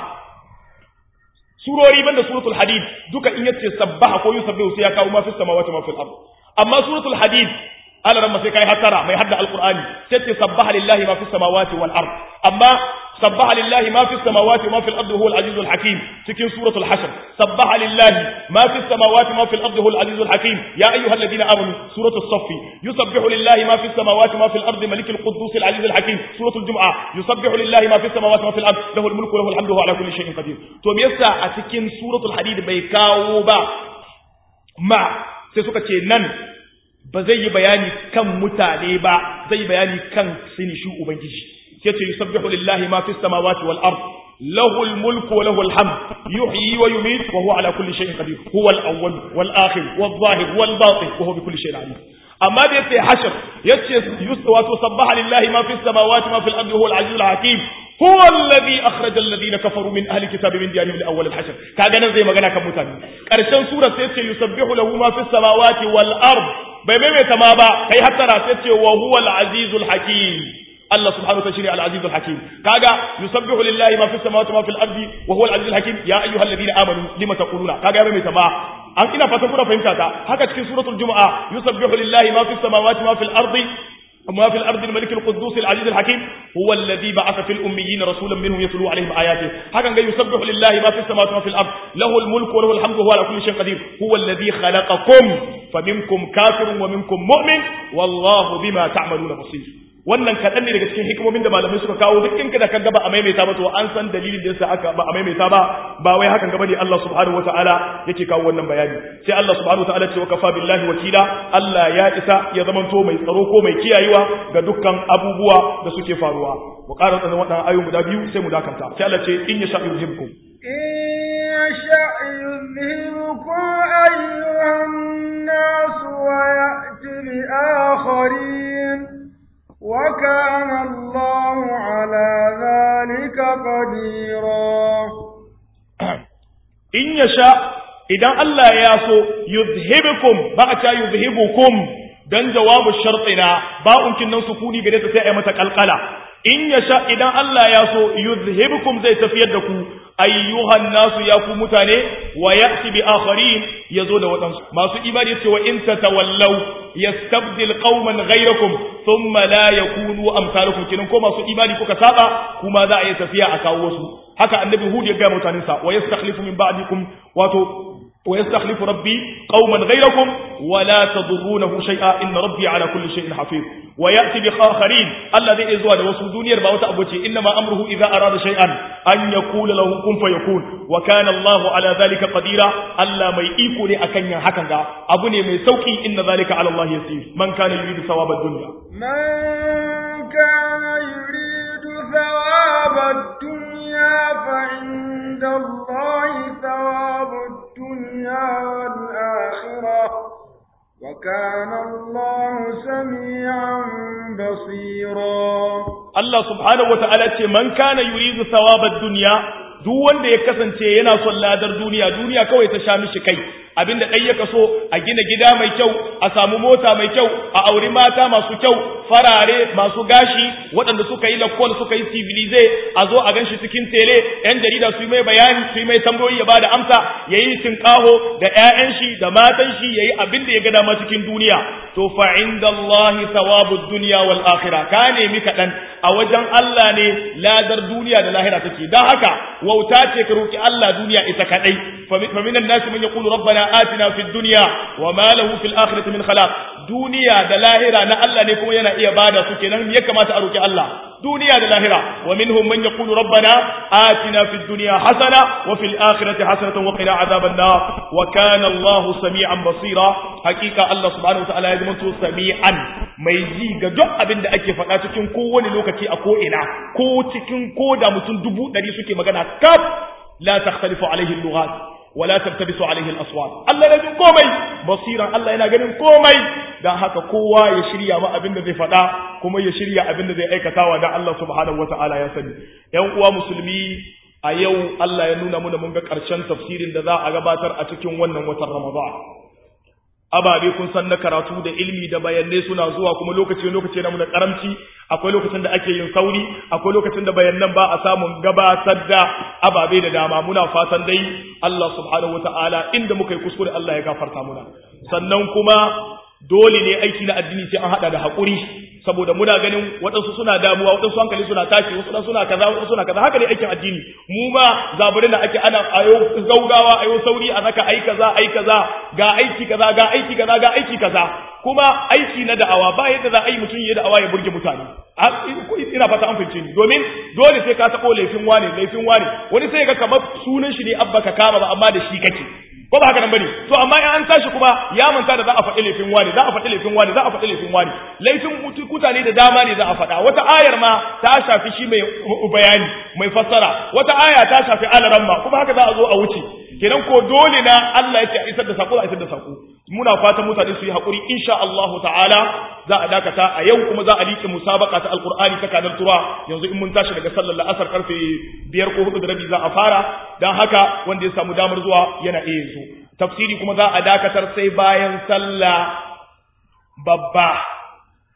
surori banda suratul hadid duka in yace sabbaha ko yusabbihu sai ya kawo ma fi samawati ma fil ard amma suratul hadid ala ramma sai kai hatara mai hadda alqur'ani sai ce sabbaha lillahi ma fi samawati wal ard amma sabbaha lillahi ma fi samawati ma fil ard huwa al aziz al hakim cikin suratul hashr sabbaha lillahi ma fi samawati ma fil ard huwa al aziz al hakim ya ayyuhal ladina amanu suratul saff yusabbihu lillahi ma fi samawati ma fil ard malik al quddus al aziz al hakim suratul jum'a yusabbihu lillahi ma fi samawati ma fil ard lahu al mulku lahu al hamdu wa ala kulli shay'in qadir to me yasa a cikin suratul hadid bai kawo ba ma sai suka ce nan ba zai yi bayani kan mutane ba zai yi bayani kan sinishu ubangiji yace yusabbihu lillahi ma fis samawati wal ard lahu al mulku wa lahu al hamd yuhyi wa yumiit wa huwa ala kulli shay'in qadir huwa al awwal wal akhir wal zahir wal batin wa huwa bi kulli shay'in alim amma da yace hashr yace wato sabbaha lillahi ma fis samawati ma fil ardi huwa al aziz al hakim هو الذي أخرج الذين كفروا من أهل الكتاب من ديارهم لأول الحشر كاغانا زي مغانا كمتاني قرشان سورة سيتي يسبح له ما في السماوات والأرض bai maimaita ma ba kai hattara sai ce wa huwa al-azizul hakim Allah subhanahu wa ta'ala shine al-aziz al-hakim kaga yusabbihu lillahi ma fis samawati wa ma fil ardi wa huwa al-aziz al-hakim ya ayyuhalladhina amanu lima taquluna kaga ya mai sama an ina fatan kuna fahimta ta haka cikin suratul jumu'a yusabbihu lillahi ma fis samawati wa ma fil ardi وما في الأرض الملك القدوس العزيز الحكيم هو الذي بعث في الأميين رسولا منهم يتلو عليهم آياته هكذا يسبح لله ما في السماوات وما في الأرض له الملك وله الحمد وهو على كل شيء قدير هو الذي خلقكم فمنكم كافر ومنكم مؤمن والله بما تعملون بصير wannan kaɗan ne daga cikin hikimomin da malamai suka kawo duk in kada ka gaba a maimaita ba to an san dalilin da yasa aka ba a maimaita ba ba wai hakan gaba ne Allah subhanahu wataala yake kawo wannan bayani sai Allah subhanahu wataala ce wa kafa billahi wakila Allah ya isa ya zamanto mai tsaro ko mai kiyayewa ga dukkan abubuwa da suke faruwa mu ƙara tsanin waɗannan ayoyi guda biyu sai mu dakanta sai Allah ce in yasha yuzhibkum in yasha yuzhibkum ayyuhan nas wa ya'ti bi akharin وكان الله على ذلك قديرا in yasha idan Allah ya so yuzhibukum ba a ta yuzhibukum dan jawabu shartina ba unkin nan sukuni gare ta sai ai mata kalkala in yasha idan Allah ya so yuzhibukum zai tafiyar da ku ayyuhan nasu ya ku mutane wa ya'ti bi akharin yazo da wadansu masu imani cewa in tatawallaw yastabdil qauman ghayrakum thumma la yakunu amsalukum kinan ko masu imani kuka saba kuma za a yi tafiya a kawo wasu haka annabi hud ya ga mutanen sa wa yastakhlifu min ba'dikum wato wa yastakhlifu rabbi qauman ghayrakum wa la tadurrunahu shay'a inna rabbi ala kulli shay'in hafiz wa ya'ti bi akharin alladhi izwa da wasu duniyar ba wata abuce inna ma amruhu idza arada shay'an an yaqula lahu kun fayakun wa kana Allahu ala dhalika qadira Allah mai iko ne akan yin hakan ga abu ne mai sauki inna dhalika ala Allah yasir man kana yuridu thawaba dunya man kana yuridu thawaba dunya fa inda Allah thawabu dunya wal akhirah وكان الله سميعا بصيرا Allah subhanahu wa ta'ala ce man kana yuridu thawabad dunya duk wanda ya kasance yana son ladar duniya duniya kawai ta sha mishi kai abinda dai yaka so a gina gida mai kyau a samu mota mai kyau a auri mata masu kyau farare masu gashi waɗanda suka yi lakkol suka yi civilize a zo a ganshi cikin tele yan jarida su yi mai bayani su yi mai tambayoyi ya bada amsa yayi tinkaho da ƴaƴan shi da matan shi yayi abin da ya ga dama cikin duniya to fa indallahi thawabud dunya wal akhirah ka nemi kaɗan a wajen Allah ne ladar duniya da lahira take dan haka wauta ce ka roki Allah duniya ita kadai fa minan nasi man yaqulu rabbana atina fid dunya wa ma lahu fil akhirati min khalaq duniya da lahira na Allah ne kuma yana iya bada su kenan ya kamata a roki Allah duniya da lahira wa minhum man yaqulu rabbana atina fid dunya hasana wa fil akhirati hasanatan wa qina adhaban nar wa kana Allahu sami'an basira hakika Allah subhanahu wa ta'ala ya zama to sami'an mai ji ga duk abin da ake faɗa cikin kowane lokaci a ko ina ko cikin ko da mutum dubu ɗari suke magana kaf la takhtalifu alaihi al-lughat wala tabtabisu alaihi al-aswat Allah yana jin komai basiran Allah yana ganin komai dan haka kowa ya shirya ma abin da zai faɗa kuma ya shirya abin da zai aikatawa dan Allah subhanahu wata'ala ya sani ƴan uwa musulmi a yau Allah ya nuna muna mun ga ƙarshen tafsirin da za a gabatar a cikin wannan watan Ramadan ababe kun san na karatu da ilmi da bayanai suna zuwa kuma lokaci lokaci na muna karamci akwai lokacin da ake yin sauri akwai lokacin da bayanan ba a samun gabatar da ababe da dama muna fatan dai Allah subhanahu wataala inda muka yi kuskure Allah ya gafarta muna sannan kuma dole ne aiki na addini sai an hada da haƙuri saboda muna ganin waɗansu suna damuwa waɗansu hankali suna tashi wasu suna kaza waɗansu suna kaza haka ne aikin addini mu ma zaburi da ake ana ayo gaugawa ayo sauri a zaka ai kaza ai kaza ga aiki kaza ga aiki kaza ga aiki kaza kuma aiki na da'awa ba yadda za a yi mutum ya da'awa ya burge mutane ina fata an fahimce ni domin dole sai ka taɓo laifin wane laifin wane wani sai ga kamar sunan shi ne abba ka kama ba amma da shi kake ko ba haka nan bane to amma in an tashi kuma ya manta da za a faɗi laifin wani za a faɗi laifin wani za a faɗi laifin wani laifin mutane da dama ne za a faɗa wata ayar ma ta shafi shi mai bayani mai fassara wata aya ta shafi alaramma kuma haka za a zo a wuce kenan ko dole na Allah ya ce a isar da sako a isar da sako muna fatan mutane su yi hakuri insha Allah ta'ala za a dakata a yau kuma za a liƙe musabaka ta alqur'ani ta kadar tura yanzu in mun tashi daga sallar la'asar karfe biyar ko hudu da rabi za a fara dan haka wanda ya samu damar zuwa yana iya yanzu tafsiri kuma za a dakatar sai bayan sallah babba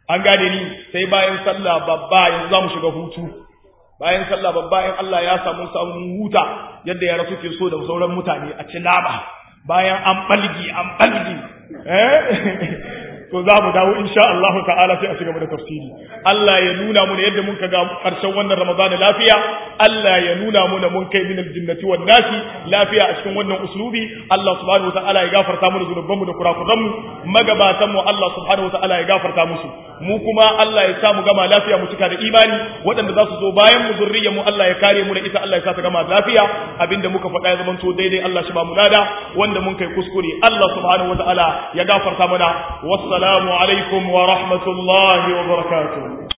an gane ni sai bayan sallah babba yanzu za mu shiga hutu bayan sallah babba in Allah ya samu samun huta yadda yara suke so da sauran mutane a ci laba bayan an balgi an balgi eh to za mu dawo insha Allah ta'ala sai a ci gaba da tafsiri Allah ya nuna mu yadda mun kaga karshen wannan Ramadan lafiya Allah ya nuna mu mun kai min aljinnati wan nasi lafiya a cikin wannan uslubi Allah subhanahu ta'ala ya gafarta mu zunubanmu da kurakuran mu magabatan mu Allah subhanahu ta'ala ya gafarta musu mu kuma Allah ya sa mu gama lafiya mu cika da imani waɗanda za su zo bayan mu zurriyar mu Allah ya kare mu da ita Allah ya sa ta gama lafiya abinda muka faɗa ya zamanto daidai Allah shi ba mu lada wanda mun kai kuskure Allah subhanahu ta'ala ya gafarta mana wassalamu alaikum wa rahmatullahi wa barakatuh